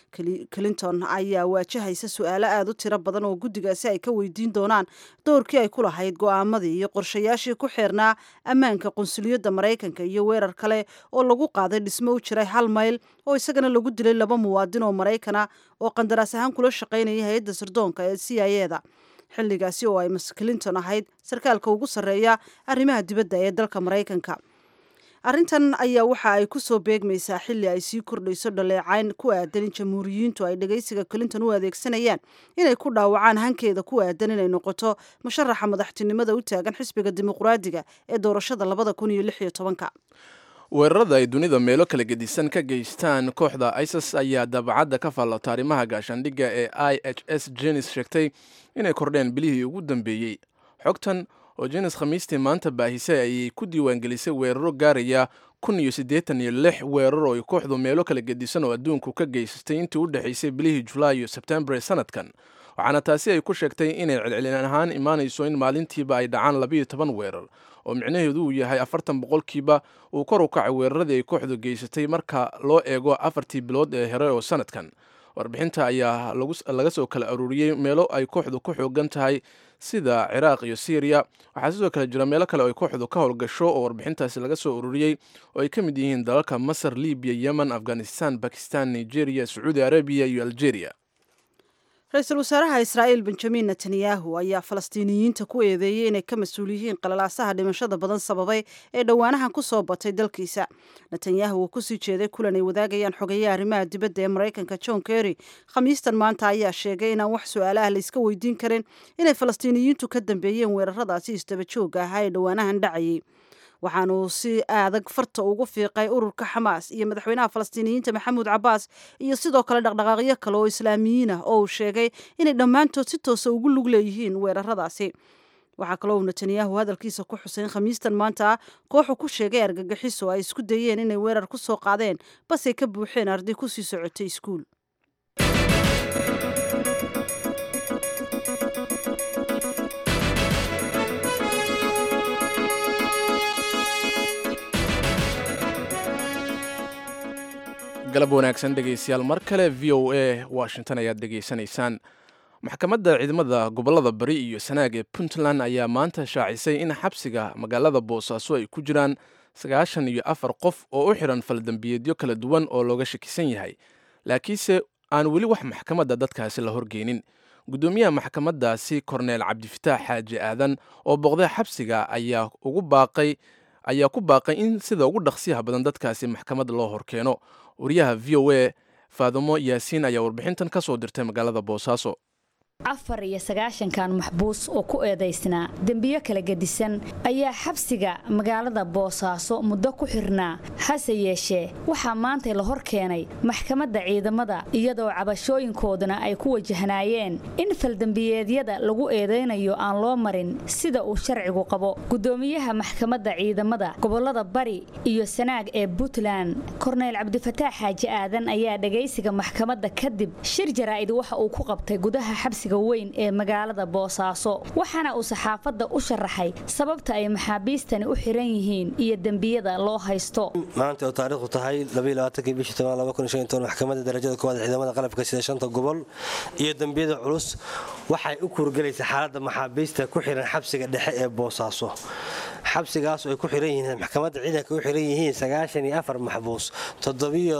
clinton ayaa waajahaysa su-aalo aada u tiro badan oo guddigaasi ay ka weydiin doonaan doorkii ay ku lahayd go'aamadii iyo qorshayaashii ku xeernaa ammaanka qunsuliyadda maraykanka iyo weerar kale oo lagu qaaday dhismo u jiray hal mayl oo isagana lagu dilay laba muwaadin oo maraykana oo qandaraas ahaan kula shaqaynaya hay-adda sirdoonka ee c i eda xilligaasi oo ay mas clinton ahayd sarkaalka ugu sarreeya arrimaha dibadda ee dalka maraykanka arrintan ayaa waxa ay ku soo beegmaysaa xilli ay sii kordhayso dhaleecayn ku aadan in jamhuuriyiintu ay dhegaysiga clinton u adeegsanayaan inay ku dhaawacaan hankeeda ku aadan inay noqoto musharaxa madaxtinimada u taagan xisbiga dimuqraadiga ee doorashada labada kun iyo lix iyo tobanka weerarada ay dunida meelo kala gedisan ka geystaan kooxda isis ayaa daabacadda ka faallota arrimaha gaashaandhigga ee i h s jenis sheegtay inay kordheen bilihii ugu dambeeyey xogtan oo jenis khamiistii maanta baahisay ayay ku diiwaangelisay weeraro gaaraya kun iyo siddeetan iyo lix weerar oo ay kooxdu meelo kala gedisan oo adduunku ka geysatay intii u dhexaysay bilihii julaay iyo sebtembar ee sanadkan waxaana taasi ay ku sheegtay inay celcelin ahaan imaanayso in maalintiiba ay dhacaan labayo toban weerar oo micnaheedu uu yahay afartan boqolkiiba uu kor u kacay weeraradii ay kooxdu geysatay marka loo eego afartii bilood ee hore oo sanadkan warbixinta ayaa laga soo kala aruuriyey meelo ay kooxdu ku xoogan tahay sida ciraaq iyo syriya waxaa sidoo kale jira meelo kale oo ay kooxdu ka howlgasho oo warbixintaasi laga soo ururiyey oo ay ka mid yihiin dalalka masar libiya yemen afghanistan bakistan nigeria sacuudi arabiya iyo algeria ra-iisul wasaaraha israa'iil benjamin netanyahu ayaa falastiiniyiinta ku eedeeyey inay ka mas-uul yihiin qalalaasaha dhimashada badan sababay ee dhowaanahan ku soo batay dalkiisa netanyahu uu kusii jeeday kulan ay wadaagayaan xogeeyaha arrimaha dibadda ee maraykanka john kerry khamiistan maanta ayaa sheegay inaan wax su-aalaha layska weydiin karin inay falastiiniyiintu ka dambeeyeen weeraradaasi isdaba joogga ahaa ee dhowaanahan dhacayay waxaanuu si adag farta ugu fiiqay ururka xamaas iyo madaxweynaha falastiiniyiinta maxamuud cabaas iyo sidoo kale dhaqdhaqaaqyo kale oo islaamiyiin ah oo uu sheegay inay dhammaantood si toosa ugu lug leeyihiin weeraradaasi waxaa kaloo uu netanyahu hadalkiisa ku xuseyn khamiistan maanta kooxu ku sheegay argagixiso ay isku dayeen inay weerar ku soo qaadeen basay ka buuxeen arday kusii socotay iskuul galab wanaagsan dhegaystayaal mar kale v o a washington ayaad dhegaysanaysaan maxkamadda ciidamada gobollada bari iyo sanaag ee puntland ayaa maanta shaacisay in xabsiga magaalada boosaaso ay ku jiraan sagaashan iyo afar qof oo u xidhan faldambiyeedyo kala duwan oo looga shakisan yahay laakiinse aan weli wax maxkamadda dadkaasi la horgeynin guddoomiyaha maxkamaddaasi korneel cabdifitaax xaaji aadan oo boqday xabsiga ayaa ugu baaqay ayaa ku baaqay in sida ugu dhaqsiyaha badan dadkaasi maxkamad loo horkeeno wariyaha v o a faadimo yaasiin ayaa warbixintan ka soo dirtay magaalada boosaaso afar iyo sagaashankan maxbuus oo ku eedaysnaa dembiyo kala gedisan ayaa xabsiga magaalada boosaaso muddo ku xirnaa hase yeeshee waxaa maantay la hor keenay maxkamadda ciidamada iyadoo cabashooyinkooduna ay ku wajahnaayeen in faldembiyeedyada lagu eedaynayo aan loo marin sida uu sharcigu qabo guddoomiyaha maxkamadda ciidamada gobollada bari iyo sanaag ee puntland korneyl cabdifataax xaaji aadan ayaa dhegaysiga maxkamadda kadib shir jaraa'id waxa uu ku qabtay gudaha xabsiga weyn ee magaalada boosaaso waxaana uu saxaafadda u sharaxay sababta ay maxaabiistani u xiran yihiin iyo dembiyada loo haysto maanta oo taariikhdu tahay bishii maxkamadda darajada koowaad ciidamada qalabka sida shanta gobol iyo dembiyada culus waxay u kuurgelaysa xaaladda maxaabiista ku xiran xabsiga dhexe ee boosaaso xabsigaas oo ay ku xiran yihiin maxkamadda ciidanka u xiran yihiin sagaashan iyo afar maxbuus toddobiyo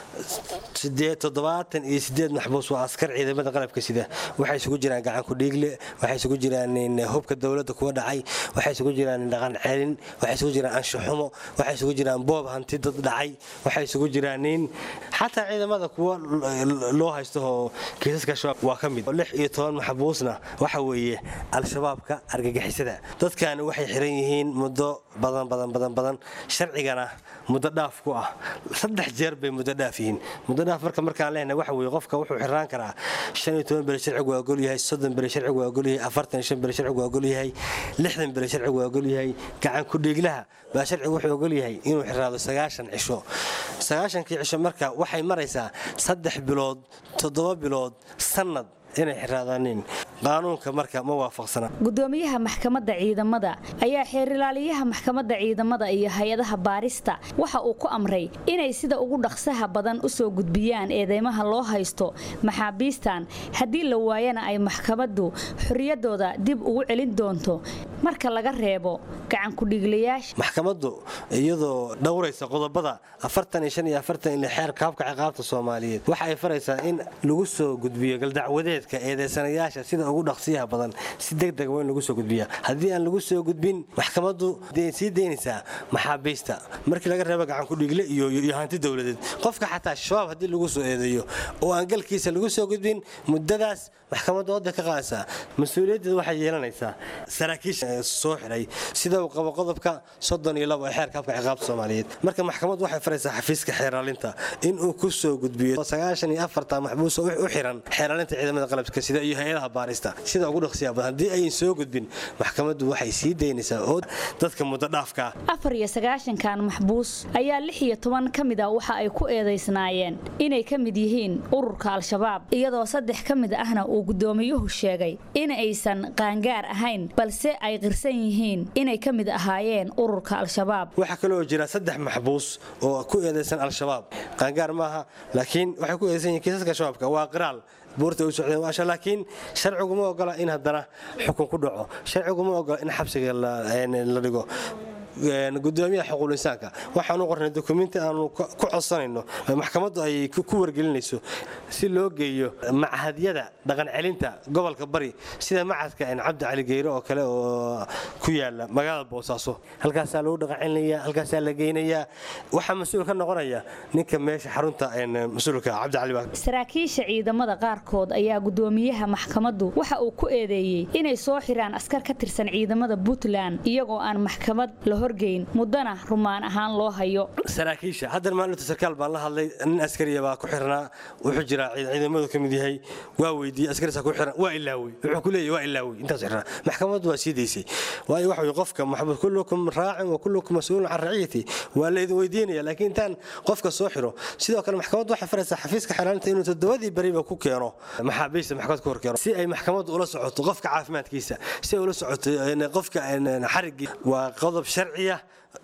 sideed toddobaatan iyo sideed maxbuus waa askar ciidamada qalabka sida waxay isugu jiraan gacan ku dhiigle waxay isugu jiraan hubka dowladda kuwa dhacay waxay isugu jiraan dhaqan celin waxay isugu jiraan anshaxumo waxay isugu jiraan boob hanti dad dhacay waxay isugu jiraan nin xataa ciidamada kuwa loo haysto oo kiisaska shabaab waa ka mid lix iyo toban maxbuusna waxa weeye al-shabaabka argagixisada dadkani waxay xiran yihiin muddo badan badan badan badan sharcigana muddo dhaaf ku ah saddex jeer bay muddo dhaaf yihiin muddo dhaaf marka markaan leenahay waxa weeye qofka wuxuu xiraan karaa shan iyo toban beri sharcigu waa ogol yahay soddon beri sharcigu waa ogol yahay afartan iyo shan beri sharcigu waa ogol yahay lixdan beri sharcigu waa ogol yahay gacan ku dhiiglaha baa sharcigu wuxuu ogol yahay inuu xiraado sagaashan cisho sagaashankii cisho marka waxay maraysaa saddex bilood toddoba bilood sannad inay xiraadaaniin qaanuunka marka ma waafaqsana gudoomiyaha maxkamadda ciidamada ayaa xeerilaaliyaha maxkamadda ciidamada iyo hay-adaha baarista waxa uu ku amray inay sida ugu dhaqsaha badan u soo gudbiyaan eedeymaha loo haysto maxaabiistan haddii la waayana ay maxkamaddu xorriyaddooda dib ugu celin doonto marka laga reebo gacankudhiiglayaasha maxkamaddu iyadoo dhowraysa qodobada afartan iyo shan iyo afartan ile xeerka habka ciqaabta soomaaliyeed waxa ay faraysaa in lagu soo gudbiyo galdacwadeedka eedeysanayaasha sida ugu dhaqsiyaha badan si degdeg waa in lagu soo gudbiya haddii aan lagu soo gudbin maxkamaddu sii daynaysaa maxaabiista markii laga reebo gacankudhiigle iyo hanti dowladeed qofka xataa shabaab haddii lagu soo eedeeyo oo aan galkiisa lagu soo gudbin muddadaas maxkamaddu wadda ka qaadaysaa mas-uuliyaddeeda waxay yeelanaysaa saraakiisha soo xiray sida uu qabo qodobka soddon iyo labo ee xeerka habka ciqaabta soomaaliyeed marka maxkamaddu waxay faraysaa xafiiska xeeraalinta inuu ku soo gudbiyo sagaashan iyo afarta maxbuus oo u xiran xeeraalinta ciidamada qalabka sida iyo hay-adaha baarista sida ugu dhaqsiya badan haddii ayan soo gudbin maxkamaddu waxay sii daynaysaa oo dadka muddo dhaafka afar iyo sagaashankan maxbuus ayaa lix iyo toban ka mid a waxa ay ku eedaysnaayeen inay ka mid yihiin ururka al-shabaab iyadoo saddex ka mid ahna uu gudoomiyuhu sheegay in aysan qaangaar ahayn balse ay qirsan yihiin inay ka mid ahaayeen ururka al-shabaab waxaa kaloo jira saddex maxbuus oo ku eedaysan al-shabaab qaangaar maaha laakiin waxay ku eedaysan yihiin kiisaska shabaabka waa qiraal buurta u socdeen waasha laakiin sharcigu ma ogola in haddana xukun ku dhaco sharcigu ma ogola in xabsiga la dhigo gudoomiyaha xuquuqul insaanka waxaanu qornay dukumenti aanu ku codsanayno maxkamaddu ay ku wargelinayso si loo geeyo machadyada dhaqan celinta gobolka bari sida macadka cabdi cali geyre oo kale oo ku yaala magaalada boosaaso halkaasaa lagu dhaqan celinaya halkaasaa la geynayaa waxaa mas-uul ka noqonaya ninka meesha xarunta mas-uulka cabdi cali saraakiisha ciidamada qaarkood ayaa gudoomiyaha maxkamaddu waxa uu ku eedeeyey inay soo xiraan askar ka tirsan ciidamada puntland iyagoo aan maxkamad la horgeyn muddana rumaan ahaan loo hayo saraakiisha haddan maalinta sarkaal baan la hadlay nin askariya baa ku xirnaa wuxuu jiraa ciidamadu ka mid yahay waa weydiiyey askariisa ku xiran waa ilaawey wuxuu ku leeyahy waa ilaawey intaas xirnaa maxkamaddu waa sii daysay waayo waxa weye qofka maxbuus kullukum raacin wa kullukum mas-uulun can raciyati waa laydin weydiinaya laakiin intaan qofka soo xiro sidoo kale maxkamaddu waxay faraysaa xafiiska xiraalinta inuu toddobadii beriba ku keeno maxaabiista maxkamad ku hor keeno si ay maxkamaddu ula socoto qofka caafimaadkiisa si ay ula socoto qofka xarigii waa qodob sharciya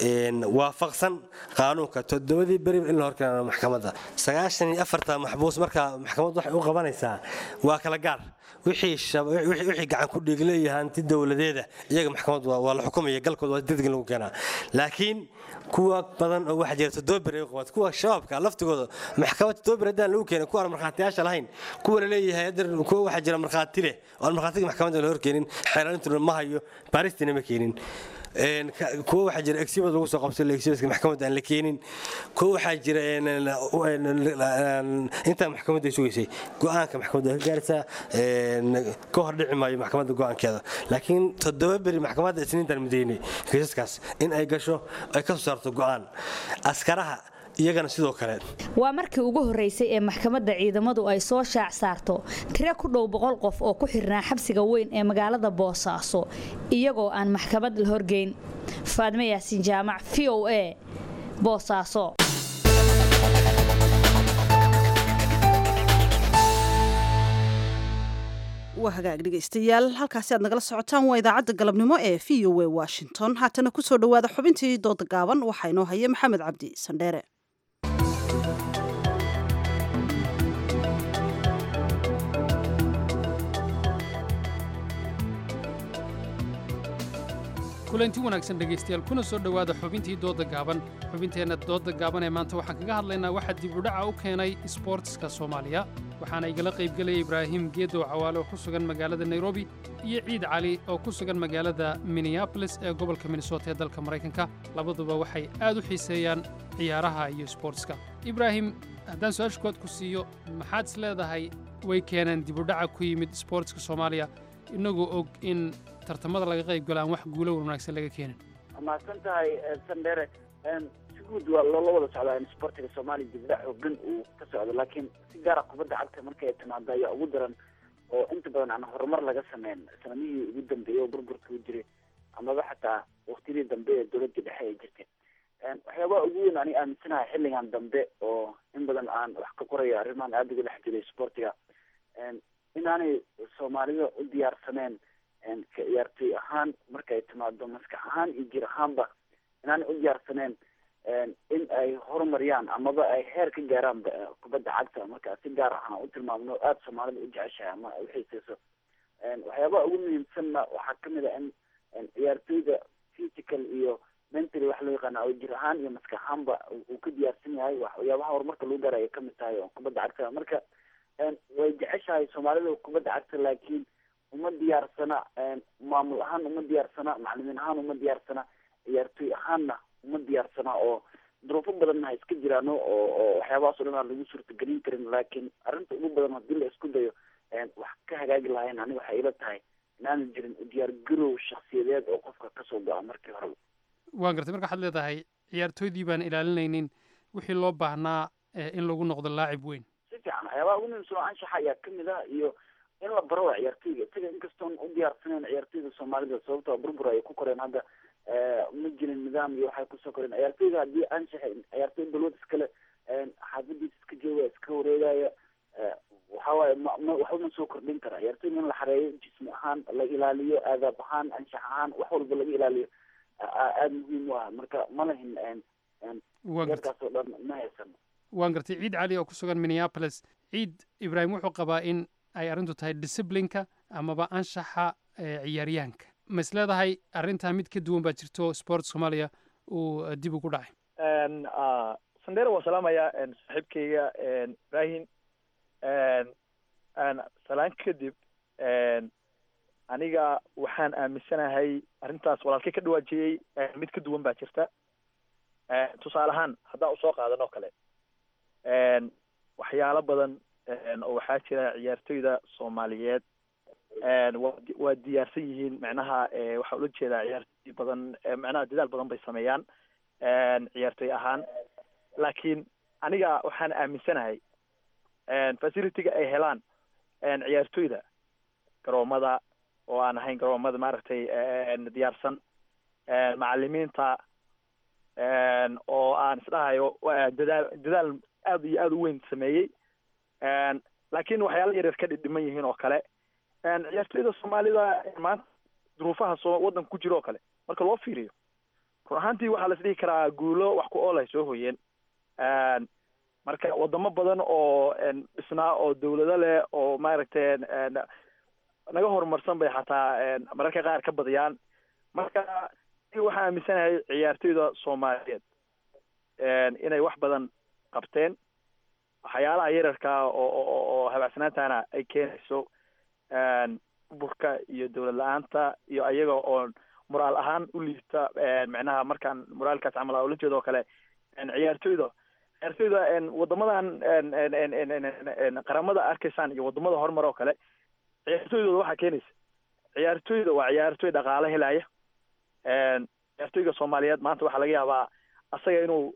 waafaqsan qaanuunka toddobadii beri in la horkeeno maxkamadda sagaashan iyo afarta maxbuus markaa maxkamaddu waxay u qabanaysaa waa kala gaar wixii gacan ku dhiigleeya hanti dowladeeda iyaga maxkamaddu waa la xukumaya galkooda waa degdeg lagu keenaa laakiin kuwa badan oo waxaa jira toddoba beri qabaad kuwa shabaabka laftigooda maxkamad toddoba beri haddaan lagu keenin kuwa aan markhaatiyaasha lahayn kuwa la leeyahay haddar kuwa waxaa jira markhaati leh oo aan markhaatiga maxkamadda la horkeenin xeelaalintuna ma hayo baaristiina ma keenin kuwa waxaa jira exhibit lagu soo qabtay exhibitka maxkamadda aan la keenin kuwa waxaa jira intaa maxkamadda ay sugaysay go-aanka maxkamadda ka gaaraysaa ka hor dhici maayo maxkamadda go-aankeeda laakiin toddoba beri maxkamadda isniintan mideynay kiisaskaas in ay gasho ay ka soo saarto go-aan askaraha iyagana sidoo kale waa markii ugu horreysay ee maxkamadda ciidamadu ay soo shaac saarto tiro ku dhow boqol qof oo ku xirnaa xabsiga weyn ee magaalada boosaaso iyagoo aan maxkamad la horgeyn faadme yaasiin jaamac v o a boosaaso waa hagaag dhegaystayaal halkaasi aad nagala socotaan waa idaacadda galabnimo ee v o a washington haatana kusoo dhowaada xubintii dooda gaaban waxaa inoo haya maxamed cabdi sandheere kulanti wanaagsan dhegaystayaal kuna soo dhowaada xubintii doodda gaaban xubinteenna doodda gaaban ee maanta waxaan kaga hadlaynaa waxaa dib u dhaca u keenay isboortiska soomaaliya waxaana igala qaybgelaya ibraahim geedow cawaale oo ku sugan magaalada nairobi iyo ciid cali oo ku sugan magaalada minneabolis ee gobolka minnesota ee dalka maraykanka labaduba waxay aad u xiiseeyaan ciyaaraha iyo isboortiska ibraahim haddaan su-aasha kood ku siiyo maxaad is leedahay way keeneen dib u dhaca ku yimid isboortiska soomaaliya inagoo og in tartamada laga qayb galo aan wax guulo wanaagsan laga keenin mahadsan tahay sandere si guud waa loola wada socdaa in sportiga soomaaliya dibdhac xoogan uu ka socdo laakiin si gaara kubadda cagta markay timaado ayaa ugu daran oo inta badan aan horumar laga sameyn sanamihii ugu dambeeyey oo burburka u jiray amaba xataa waktiyadii dambe ee dowladda dhexe ay jirtay waxyaabaha ugu weyn ani aaminsanahay xilligan dambe oo in badan aan wax ka qorayo arrimahan aada uga dhex jiray sportiga inaanay soomaalida u diyaarsaneen ka ciyaartoy ahaan markay timaado maskax ahaan iyo jir ahaanba inaanay u diyaarsaneen in ay horumariyaan amaba ay heer ka gaaraan kubadda cagta marka si gaar ahaan u tilmaamno aada soomaalida u jeceshahay ama ay uxiiseyso waxyaabaha ugu muhiimsanna waxaa kamid a in ciyaartoyda physical iyo mentally wax loo yaqaana oo jir ahaan iyo maskax ahaanba uu ka diyaarsan yahay waxyaabaha horumarka lagu gaara ay kamid tahay oo kubadda cagta marka way jeceshahay soomaalida kubadda cagta laakiin uma diyaarsana maamul ahaan uma diyaarsana macalimiin ahaan uma diyaarsana ciyaartoy ahaanna uma diyaarsana oo duruufo badanna ha iska jiraano oo oo waxyaabahaas o dhan aan lagu suurtagelin karin laakiin arrinta ugu badan haddii la isku dayo wax ka hagaagi lahayn aniga waxay ila tahay inaanan jirin diyaar garow shaksiyadeed oo qofka kasoo go-a markii hore waan gartay marka waxaad leedahay ciyaartooydii baan ilaalinaynin wixii loo baahnaa in lagu noqdo laacib weyn si fiican waxyaabaha ugu muhiimsan oo anshaxa ayaa kamid ah iyo in la baro waa ciyaartoyga isaga inkastoon u diyaarsaneyn ciyaartoyda soomaalida sababtoo burbur ay ku koreen hadda ma jirin nidaam iyo waxay kusoo koreen ciyaartoyga haddii anshaxa ciyaartoy balwad iskale xaafadiisa iska jooga iska wareegaya waxawaaye ma ma waxba ma soo kordhin kara ciyaartoyga in la xareeyo jismi ahaan la ilaaliyo aadaab ahaan anshax ahaan wax walba laga ilaaliyo aada muhiim u ah marka ma lahin yarkaas oo dhan ma haysan waan gartay ciid cali oo ku sugan minneapolis ciid ibraahim wuxuu qabaa in ay arrintu tahay disciplinka amaba anshaxa ciyaaryahanka ma is leedahay arrintaa mid ka duwan baa jirto sport soomaaliya uu dib ugu dhacay sandera waa salaamaya saaxiibkayga ibrahim salaan kadib aniga waxaan aaminsanahay arrintaas walaalkay ka dhawaajiyey mid ka duwan baa jirta tusaale ahaan haddaan usoo qaadan oo kale waxyaalo badan oo waxaa jira ciyaartoyda soomaaliyeed waa diyaarsan yihiin macnaha waxaa ula jeedaa ciyaartoy badan macnaha dadaal badan bay sameeyaan ciyaartoy ahaan laakiin aniga waxaan aaminsanahay facilityga ay helaan ciyaartoyda garoomada oo aan ahayn garoomada maaragtay diyaarsan macalimiinta oo aan isdhahayo dadaal dadaal aada iyo aada u weyn sameeyey laakiin waxyaala yaryar ka dhidhiman yihiin oo kale ciyaartoyda soomaalida maanta duruufaha soo waddanka ku jira oo kale marka loo fiiriyo run ahaantii waxaa las dhihi karaa guulo wax ku ool ay soo hoyeen marka wadamo badan oo dhisnaa oo dawlado leh oo maaragtay naga horumarsan bay xataa mararka qaar ka badiyaan marka waxaa aaminsanahay ciyaartoyda soomaaliyeed inay wax badan qabteen waxyaalaha yararkaa oo oo habacsanaantana ay keenayso burka iyo dawlad la-aanta iyo ayaga oo moraal ahaan u liita macnaha markaan moraalkaas camal ula jeedo oo kale ciyaartoyda ciyaartoyda wadamadan qaramada arkaysaan iyo wadamada horumar oo kale ciyaartoydooda waxaa keenaysa ciyaartoyda waa ciyaartoy dhaqaale helaya ciyaartoyga soomaaliyeed maanta waxaa laga yaabaa asaga inuu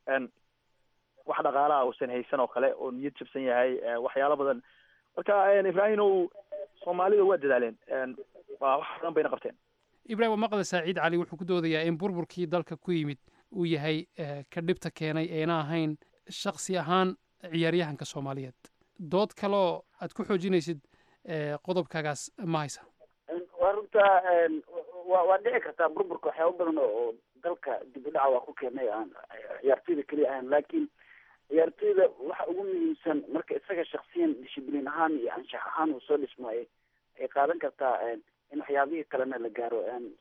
wax dhaqaalaha uusan haysan oo kale oo niyad jabsan yahay waxyaalo badan marka ibrahim ow soomaalida waa dadaaleen waa wax badan bayna qabteen ibrahim waa maqle saaciid cali wuxuu ku doodayaa in burburkii dalka ku yimid uu yahay ka dhibta keenay eena ahayn shaksi ahaan ciyaaryahanka soomaaliyeed dood kaloo aad ku xoojinaysid qodobkaagaas ma haysa waa runta wa waa dhici kartaa burburka waxyaaba badan oo dalka dib u dhaca waa ku keenay aan ciyaartoyda keliya ahayn laakiin ciyaartoyda waxa ugu muhiimsan marka isaga shaksiyan dishibliin ahaan iyo anshax ahaan uu soo dhismaayo ay qaadan kartaa in waxyaabihii kalena la gaaro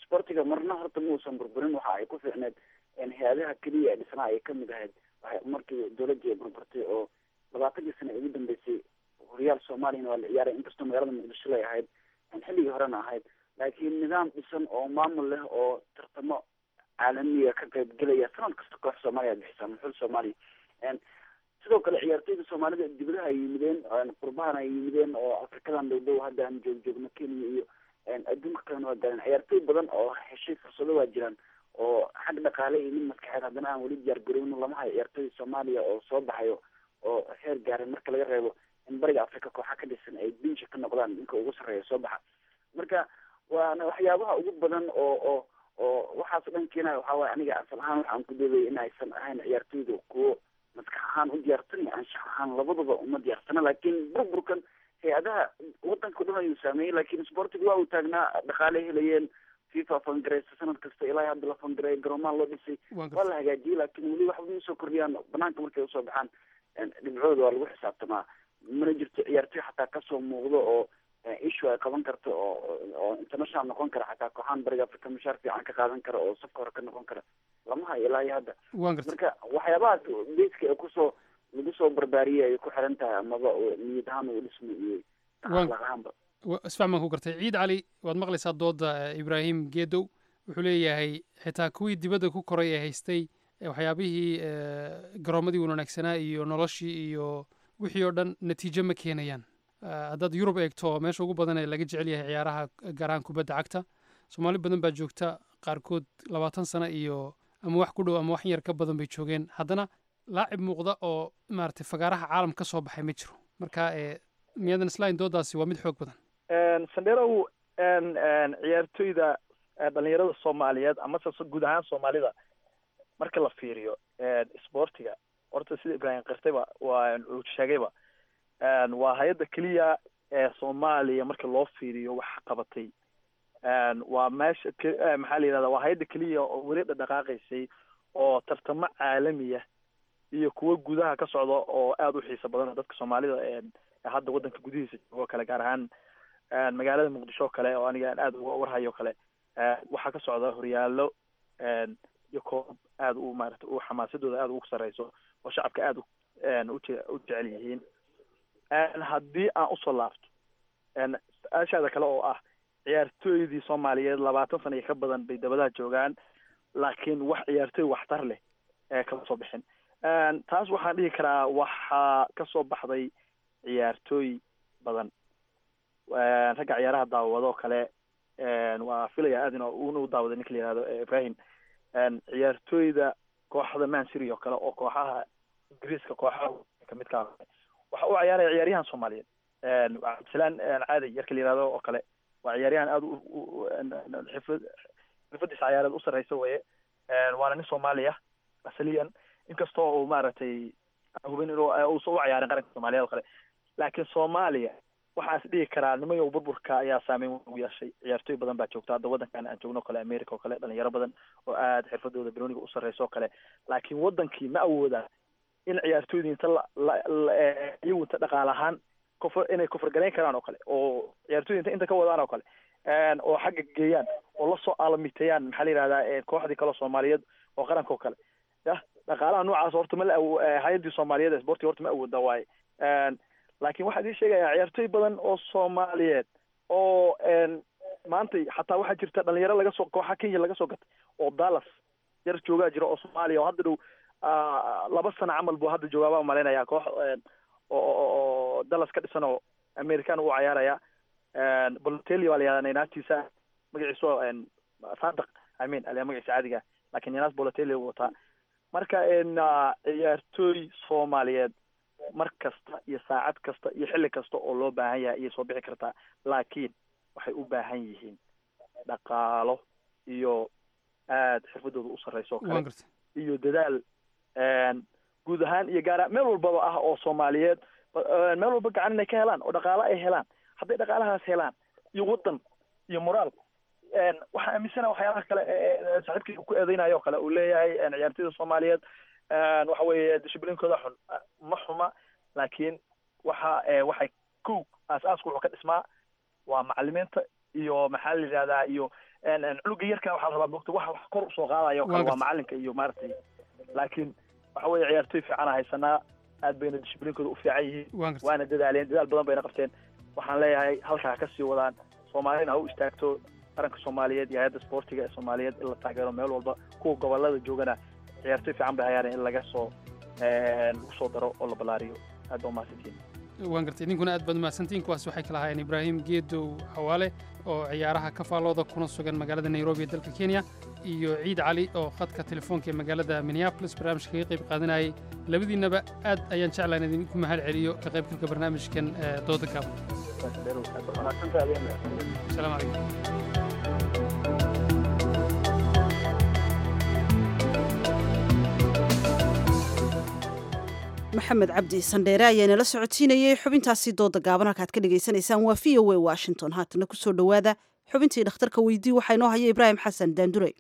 sportiga marna horta ma uusan burburin waxa ay ku fiicneed hay-adaha keliya ee dhisnaa ay kamid ahayd markii dowladii ay burburtay oo labaatankii sano ugu dambeysay horyaal soomaaliyana waa la ciyaaray inkastoo magaalada muqdisho lay ahayd xilligii horena ahayd laakiin nidaam dhisan oo maamul leh oo tartamo caalamiga ka qayb gelaya sanad kasta koox soomaaliya bixisa muxul soomaaliya sidoo kale ciyaartoyda soomaalida dibadaha ay yimideen qurbahana ay yimideen oo afrikadan dhow dhow hadda aan joog joogno kenya iyo adduunka kalena waa gaareen ciyaartoy badan oo heshay fursado waa jiraan oo xag dhaqaale iyo mid maskaxeed haddana aan weli diyaar garowno lama hayo ciyaartoyda soomaaliya oo soo baxayo oo heer gaaran marka laga reebo in bariga africa kooxa ka dhisan ay binsha ka noqdaan ninka ugu sarreeya soo baxa marka waana waxyaabaha ugu badan oo oo oo waxaas dhan keenaya waxaa waye aniga asal ahaan waxaan ku doodaya in aysan ahayn ciyaartoyda kuwo maskax ahaan u diyaarsan iyo anshax ahaan labadaba uma diyaarsana laakiin burburkan hay-adaha wadanka o dhan ayuu saameeyey laakiin sportiga waa uu taagnaa dhaqaale helayeen fifa fangareysa sanad kasta ilaa hadda la fangareey garoomaha loo dhisay waa la hagaajiyey laakiin weli waxba ma soo kordhiyaan banaanka markay usoo baxaan dhibcooda waa lagu xisaabtamaa mana jirto ciyaartoy xataa kasoo muuqdo oo issue ay qaban karto oo oo international noqon kara xataa kooxaan bariga africa mushaar fiican ka qaadan kara oo safka hore ka noqon kara lama hayo ilaa iyo hadda marka waxyaabahaas beyska ee kusoo lagu soo barbaariyey ay ku xiran tahay amaba niyad ahaan uu dhismo iyo akhlaaq ahaanba isfax baan ku gartay ciid cali waad maqlaysaa dooda ibraahim geedow wuxuu leeyahay xitaa kuwii dibadda ku koray ee haystay waxyaabihii garoomadii wanaagsanaa iyo noloshii iyo wixii oo dhan natiijo ma keenayaan haddaad yurub eegto meesha ugu badan ee laga jecel yahay ciyaaraha gaar ahaan kubadda cagta soomaali badan baa joogta qaarkood labaatan sano iyo ama wax ku dhow ama wax yar ka badan bay joogeen haddana laacib muuqda oo maaragtay fagaaraha caalam ka soo baxay ma jiro marka miyaadan islahayn doodaasi waa mid xoog badan sandherow ciyaartoyda dhalinyarada soomaaliyeed amase guud ahaan soomaalida marka la fiiriyo sportiga horta sida ibraahim qirtayba waa uu sheegayba waa hay-adda keliya ee soomaaliya marka loo fiiriyo wax qabatay waa meesha maxaa la yidhahda waa hay-adda keliya oo weli dhaqaaqaysay oo tartamo caalamiya iyo kuwo gudaha ka socda oo aada u xiiso badan dadka soomaalida hadda waddanka gudihiisa joogo kale gaar ahaan magaalada muqdisho o kale oo aniga aan aada uga warhayo kale waxaa ka socda horyaalo iyo koob aada u maarata u xamaasadooda aada ugu sarreyso oo shacabka aada uje u jecel yihiin haddii aan usoo laabto su-aashaada kale oo ah ciyaartooydii soomaaliyeed labaatan sana iyo ka badan bay dabadaha joogaan laakiin wax ciyaartooy waxtar leh ee kama soo bixin taas waxaan dhihi karaa waxaa kasoo baxday ciyaartooy badan ragga ciyaaraha daawado kale waa filaya aad in una u daawaday ninka la yihahdo ibrahim ciyaartooyda kooxda mancity oo kale oo kooxaha ingiriiska kooxaha kamidka waxa u ciyaaraya ciyaaryahan soomaaliyeed cabdisalaan caadi yarka la yihahdo oo kale waa ciyaaryahan aada xifad xirfadiisa ciyaareed u sarreysa weye waana nin soomaaliya asaliyan inkastoo uu maaragtay hubin inuu uusan u ciyaarin qaranka soomaaliyeed oo kale laakiin soomaaliya waxaan is dhihi karaa nimayow burburka ayaa saameyn ugu yeeshay ciyaartooy badan baa joogta hadda waddankan aan joogno o kale america oo kale dhalinyaro badan oo aada xirfadooda baroniga u sarreysa oo kale laakiin waddankii ma awooda in ciyaartooydii inta iyagu inta dhaqaal ahaan kufr inay kufrgarayn karaan oo kale oo ciyaartooyda inta inta ka wadaan oo kale oo xagga geeyaan oo lasoo aalamiteeyaan maxaa la yihahdaa kooxdii kaleo soomaaliyeed oo qaranka oo kale yah dhaqaalaha noocaas horta ma la hay-addii soomaaliyeed ee sportiga horta ma awooda waaye laakiin waxaa idin sheegayaa ciyaartooy badan oo soomaaliyeed oo maanta xataa waxaa jirta dhalinyaro laga soo kooxa kenya laga soo gatay oo dallas yar joogaa jira oo soomaaliya oo hadda dhow laba sano camal buu hadda joogaa baa malaynayaa koox oo dallas ka dhisan oo american u cayaaraya bolotelli waa la yihahdaa nainaatiisa magaciisu sadaq i mean aliyaa magaciisa caadiga lakin ninaas bolotelli u wataa marka ciyaartooy soomaaliyeed mar kasta iyo saacad kasta iyo xilli kasta oo loo baahan yahay ayay soo bixi kartaa laakiin waxay u baahan yihiin dhaqaalo iyo aada xirfadooda u sarreysa oo kale iyo dadaal guud ahaan iyo gaara meel walbaba ah oo soomaaliyeed meel walba gacan inay ka helaan oo dhaqaalo ay helaan hadday dhaqaalahaas helaan iyo waddan iyo moraal waxaan aaminsana waxyaalaha kale saaxiibkii ku eedeynayo o kale uu leeyahay ciyaartooyda soomaaliyeed waxa weeye dishiblinkooda xun ma xuma laakiin waxa waxay kow aas-aasku wuxuu ka dhismaa waa macalimiinta iyo maxaa la yidhahdaa iyo cunuga yarka waxaa la rabaa mogta wax wax kor usoo qaadayo Waa kale waa gartay. macalinka iyo maaragtay laakiin waxa weeye ciyaartoy fiican haysanaa aad bayna dishibliinkooda u fiican yihiin Waa gartay. waana dadaaleen dadaal badan bayna qabteen waxaan leeyahay halkaa ha ka sii wadaan soomaalina ha u istaagto qaranka soomaaliyeed iyo hay-adda sportiga ee soomaaliyeed in la taageero meel walba kuwa gobolada joogana ciyaartoy fiican bay hayaan in laga soo lagu soo daro oo la ballaariyo aad baa umahadsantiin waan gartay idinkuna aad baad umahadsantiin kuwaas waxay kala ahaayeen ibraahim geedow xawaale oo ciyaaraha ka faallooda kuna sugan magaalada nairobi ee dalka kenya iyo ciid cali oo khadka telefoonka ee magaalada minneapolis barnaamijka kaga qayb qaadanayay labadiinnaba aad ayaan jeclaan idinku mahad celiyo ka qaybgalka barnaamijkan ee dooda gaaban asalaamu calaykum maxamed cabdi sandheere ayaa inala socodsiinayay xubintaasi dooda gaaban halkaad ka dhagaysanaysaan waa v o a washington haatana kusoo dhowaada xubintii dhakhtarka weydii waxaa inoo haya ibraahim xasan daandure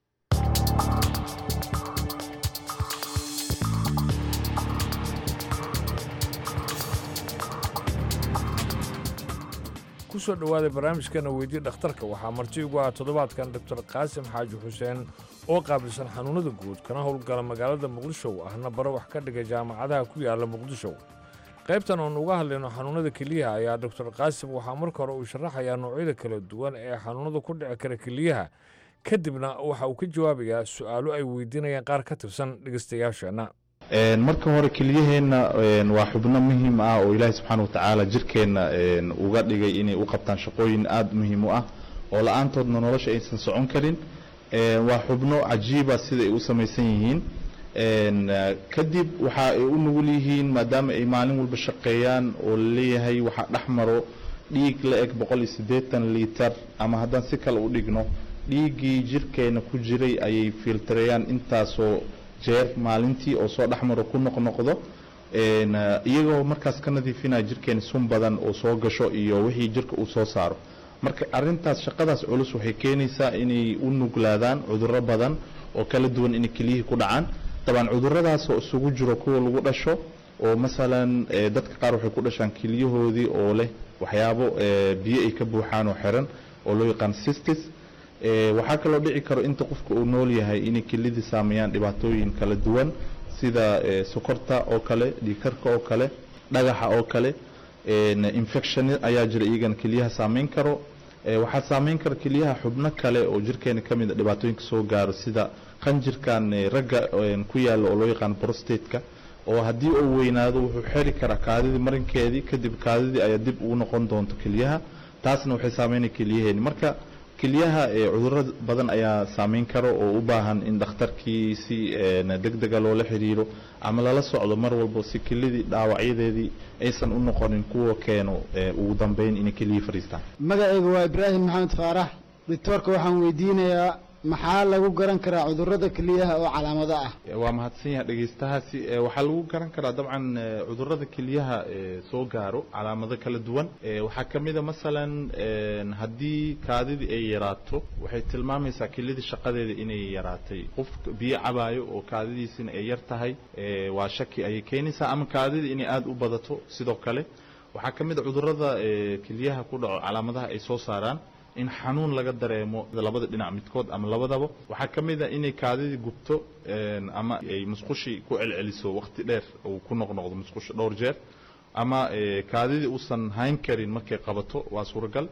kusoo dhowaada barnaamijkana weydii dhakhtarka waxaa marti ugu ah toddobaadkan doctor qaasim xaaji xuseen oo qaabilsan xanuunnada guud kana howlgala magaalada muqdisho ahna baro wax ka dhiga jaamacadaha ku yaala muqdisho qaybtan oon uga hadlayno xanuunnada keliyaha ayaa doctor qaasim waxaa marka hore uu sharaxayaa noocyada kala duwan ee xanuunnada ku dhici kara keliyaha kadibna waxa uu ka jawaabayaa su'aalo ay weydiinayaan qaar ka tirsan dhegaystayaasheenna Een, marka hore keliyaheenna een, waa xubno muhiim ah oo ilaahay subxaana wa tacaala jirkeenna een, uga dhigay inay u qabtaan shaqooyin aada muhiim u ah oo la-aantoodna nolosha aysan socon karin Een, waa xubno cajiiba sida ay u samaysan yihiin Een, eh, kadib waxa ay u nugul yihiin maadaama ay maalin walba shaqeeyaan oo laleeyahay waxaa dhex maro dhiig la eg boqol iyo siddeetan liitar ama haddaan si kale u dhigno dhiiggii jirkeena ku jiray ayay filtareeyaan intaasoo jeer maalintii oo soo dhexmaro ku noqnoqdo Een, eh, iyagoo markaas ka nadiifinaya jirkeena sun badan oo soo gasho iyo wixii jirka uu soo saaro marka arintaas shaqadaas culus waxay keenaysaa inay u nuglaadaan cudurro badan oo kala duwan inay keliyihii ku dhacaan dabcan cudurradaas oo isugu jiro kuwa lagu dhasho oo masalan eh, dadka qaar waxay ku dhashaan keliyahoodii oo leh waxyaabo eh, biyo ay ka buuxaan oo xiran oo loo yaqaan cystis Eh, waxaa kaloo dhici karo inta qofka uu nool yahay inay kelidii saameeyaan dhibaatooyin kala duwan sida eh, sokorta oo kale dhiigkarka oo kale dhagaxa oo kale een, infection ayaa jira iyagana keliyaha saameyn karo Eh, waxaa saameyn kara keliyaha xubno kale oo jirkeena ka mid a dhibaatooyinka soo gaaro sida qanjirkan eh, ragga een, ku yaalla oo loo yaqaan prostateka oo haddii uu weynaado wuxuu xeri karaa kaadidii marinkeedii kadib kaadidii ayaa dib ugu noqon doonto keliyaha taasna waxay saameynaya keliyaheeni marka keliyaha ee cudurro badan ayaa saameyn karo oo u baahan in dhakhtarkii si een, degdega loola xiriiro ama lala socdo mar walba si kelidii dhaawacyadeedii aysan u noqonin kuwa keeno ee, ugu dambeyn inay keliyii fadhiistaan magacayga waa ibraahim maxamed faarax doctoorka waxaan weydiinayaa maxaa lagu garan karaa cudurrada keliyaha oo calaamado ah waa mahadsan yahay dhegeystahaasi Eh, waxaa lagu garan karaa dabcan eh, cudurrada kelyaha eh, soo gaaro calaamado kala duwan Eh, waxaa ka mid a masalan een, haddii kaadidii ay yaraato waxay tilmaamaysaa kelyadii shaqadeeda inay yaraatay qof biyo cabaayo oo kaadidiisina ay yar tahay eh, waa shaki ayay keenaysaa ama kaadidii inay aada u badato sidoo kale waxaa ka mid a cudurrada eh, kelyaha ku dhaco calaamadaha ay soo saaraan in xanuun laga dareemo labada dhinac midkood ama labadaba waxaa ka mid a inay kaadidii gubto een, ama ay musqushii ku celceliso waqti dheer uu ku noqnoqdo musqusha dhowr jeer ama eh, kaadidii uusan hayn karin markay qabato waa suuragal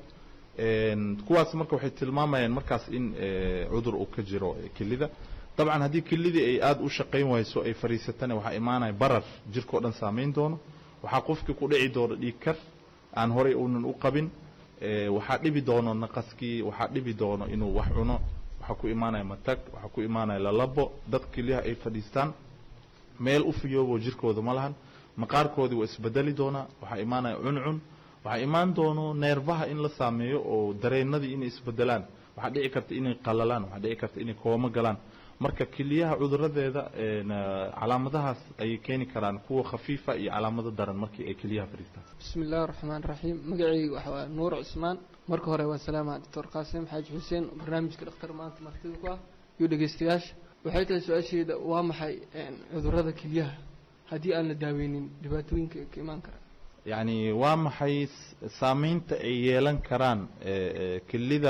Een, kuwaas marka waxay tilmaamayaan markaas in eh, cudur uu ka jiro eh, kelida dabcan haddii kelidii ay aada u shaqayn wayso ay fadhiisatana waxaa imaanaya barar jirkao dhan saameyn doono waxaa qofkii ku dhici doono dhiig kar aan horey uunan u qabin Eh, waxaa dhibi doono naqaskii waxaa dhibi doono inuu wax cuno waxaa ku imaanaya matag waxaa ku imaanaya lalabo dad kelyaha ay fadhiistaan meel u fiyoobo jirkooda ma lahan maqaarkoodii waa isbedeli doonaa waxaa imaanaya cuncun waxaa imaan doono neerfaha in la saameeyo oo dareenadii inay isbedelaan waxaa dhici karta inay qalalaan waxaa dhici karta inay koomo galaan marka keliyaha cuduradeeda een, eh, calaamadahaas ayay keeni karaan kuwa khafiifa iyo calaamado daran markii ay keliyaha fadhiistaan bismi illaahi raxmaan raxiim magacayga waxa waa nuur cusmaan marka hore waa salaama doctor qaasim xaaji xuseen oo barnaamijka dhakhtar maanta martida ku ah iyo dhegeystayaasha waxay tahay su-aasheeda waa maxay een, cudurrada kelyaha haddii aan la daaweynin dhibaatooyinka ka imaan kara yacni waa maxay s- saameynta ay yeelan karaan eh, eh, kelida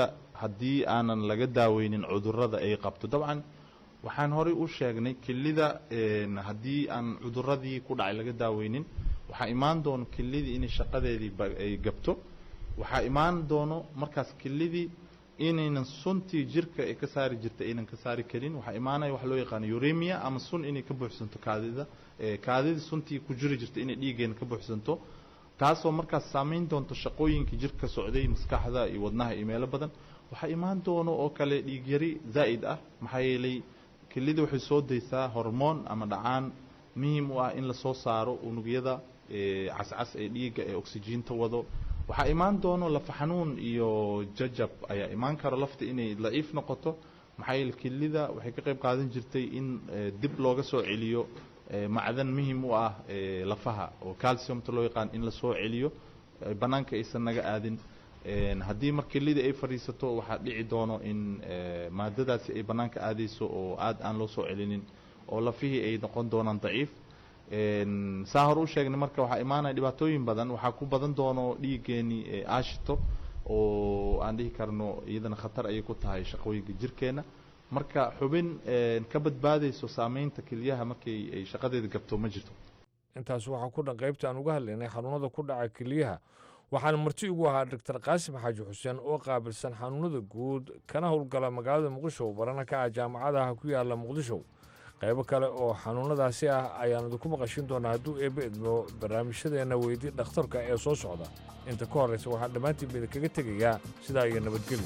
haddii aanan laga daaweynin cudurrada ay qabto dabcan waxaan horey u sheegnay kelida een, haddii aan cudurradii ku dhacay laga daaweynin waxaa imaan doono kelidii inay shaqadeedii ba- ay gabto waxaa imaan doono markaas kelidii inaynan suntii jirka ay ka saari jirta aynan ka saari karin waxaa imaanaya wax loo yaqaano uremia ama sun inay ka buuxsanto kaadida ee, kaadida suntii ku jiri jirta inay dhiiggeena ka buuxsanto taasoo markaas saameyn doonto shaqooyinkii jirka socday maskaxda iyo wadnaha iyo meelo badan waxaa imaan doono oo kale dhiig yari zaa'id ah maxaa yeelay kelida waxay soo daysaa hormoon ama dhacaan muhiim u ah in lasoo saaro unugyada ee, cascas ee dhiigga ee oksijiinta wado waxaa imaan doono lafa xanuun iyo jajab ayaa imaan karo lafta inay daciif noqoto maxaa yeele kelida waxay ka qayb qaadan jirtay in ee, dib looga soo celiyo ee, macdan muhiim u ah ee, lafaha oo calciumta loo yaqaan in lasoo celiyo ee, bannaanka aysan naga aadin Een, haddii mar kelida ay fadhiisato waxaa dhici doono in ee, maadadaasi ay bannaanka aadayso oo aad aan loo soo celinin oo lafihii ay noqon doonaan daciif Een, saa hore u sheegnay marka waxaa imaanaya dhibaatooyin badan waxaa ku badan doono dhiiggeeni ee aashito oo aan dhihi karno iyadana khatar ayay ku tahay shaqooyinka jirkeena marka xubin een, ka badbaadayso saameynta kelyaha markay ay shaqadeeda gabto ma jirto intaas waxaa ku dhan qaybta aan uga hadlaynay xanuunada ku dhaca keliyaha waxaana marti ugu ahaa doctor qaasim xaaji xuseen oo qaabilsan xanuunada guud kana howlgala magaalada muqdisho barana ka ah jaamacadaha ku yaala muqdisho qaybo kale oo xanuunadaasi ah ayaan idinku maqashin doonaa hadduu eebbe idmo barnaamijyadeenna weydii dhakhtarka ee soo socda inta ka horraysa waxaan dhammaantiin idinkaga tegayaa sidaa iyo nabadgelyo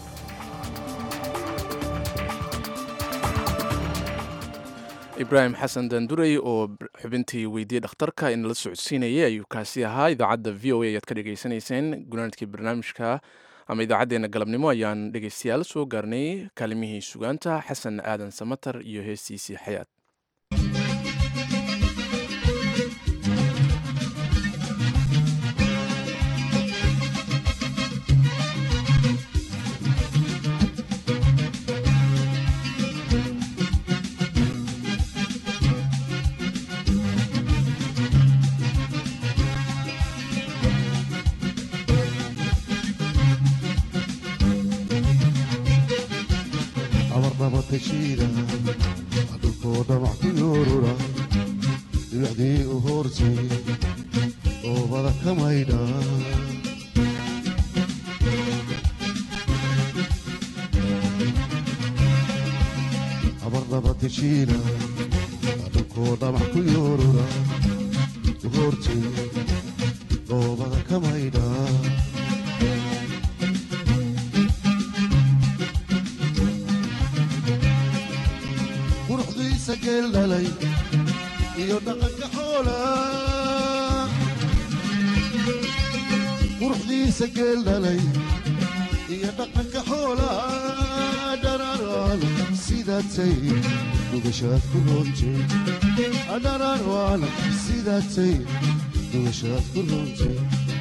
ibraahim xasan dandurey oo xubintii weydiiyey dhakhtarka inala socodsiinayay ayuu kaasi ahaa idaacadda v o a ayaad ka dhegaysanayseen gunaanadkii barnaamijka ama idaacaddeenna galabnimo ayaan dhegaystayaal soo gaarnay kaalimihii sugaanta xasan aadan samatar iyo heestiisii xayaat abarnaba tashiida dhulkoo dhamac ku yoorura dhibicdii u hoortay oobada ka maydha abarnaba tashiida dhulkoo dhamac ku yoorura u hoortay oobada ka maydha quruxdiisa geel dhalay iyo dhaqanka xoola quruxdiisa geel dhalay iyo dhaqanka xoola dhararaan sidaatay dugashaad ku roontay dhararaan sidaatay dugashaad ku roontay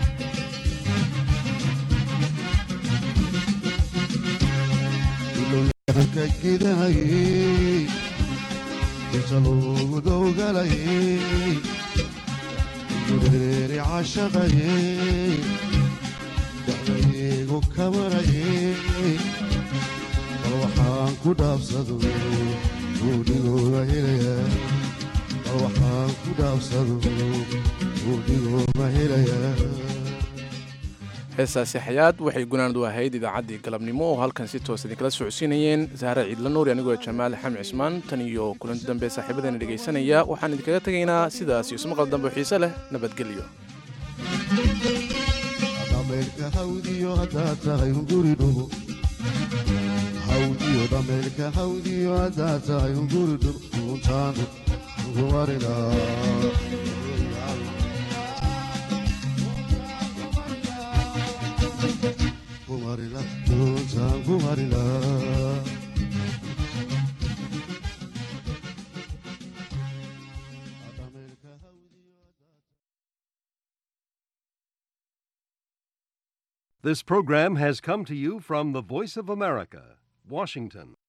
ilowyahanka gidahayey inta loogu dowgalayey gureeri cashaqayey dacdaygu kamarayey bal waxaan ku dhaabsado buudhigooga helayaa bal waxaan ku dhaabsado buudhigooga helayaa heestaasi xayaad waxay gunaanad u ahayd idaacaddii galabnimo oo halkan si toos idinkala socodsiinayeen sahre ciidla nuuri anigoo jamaal xamed cismaan tan iyo kulanti dambe saaxiibadeena dhegaysanaya waxaan idinkaga tegaynaa sidaas iyo ismaqal dambe oo xiise leh nabadgelyo dhameelka hawdiyo haddaad tahay hunguri dhugo hawdiyo dhameelka hawdiyo haddaad tahay hunguri dhugo uuntaan ugumarinaa kumarila uuntaan kumarinaa This program has come to you from the Voice of America, Washington.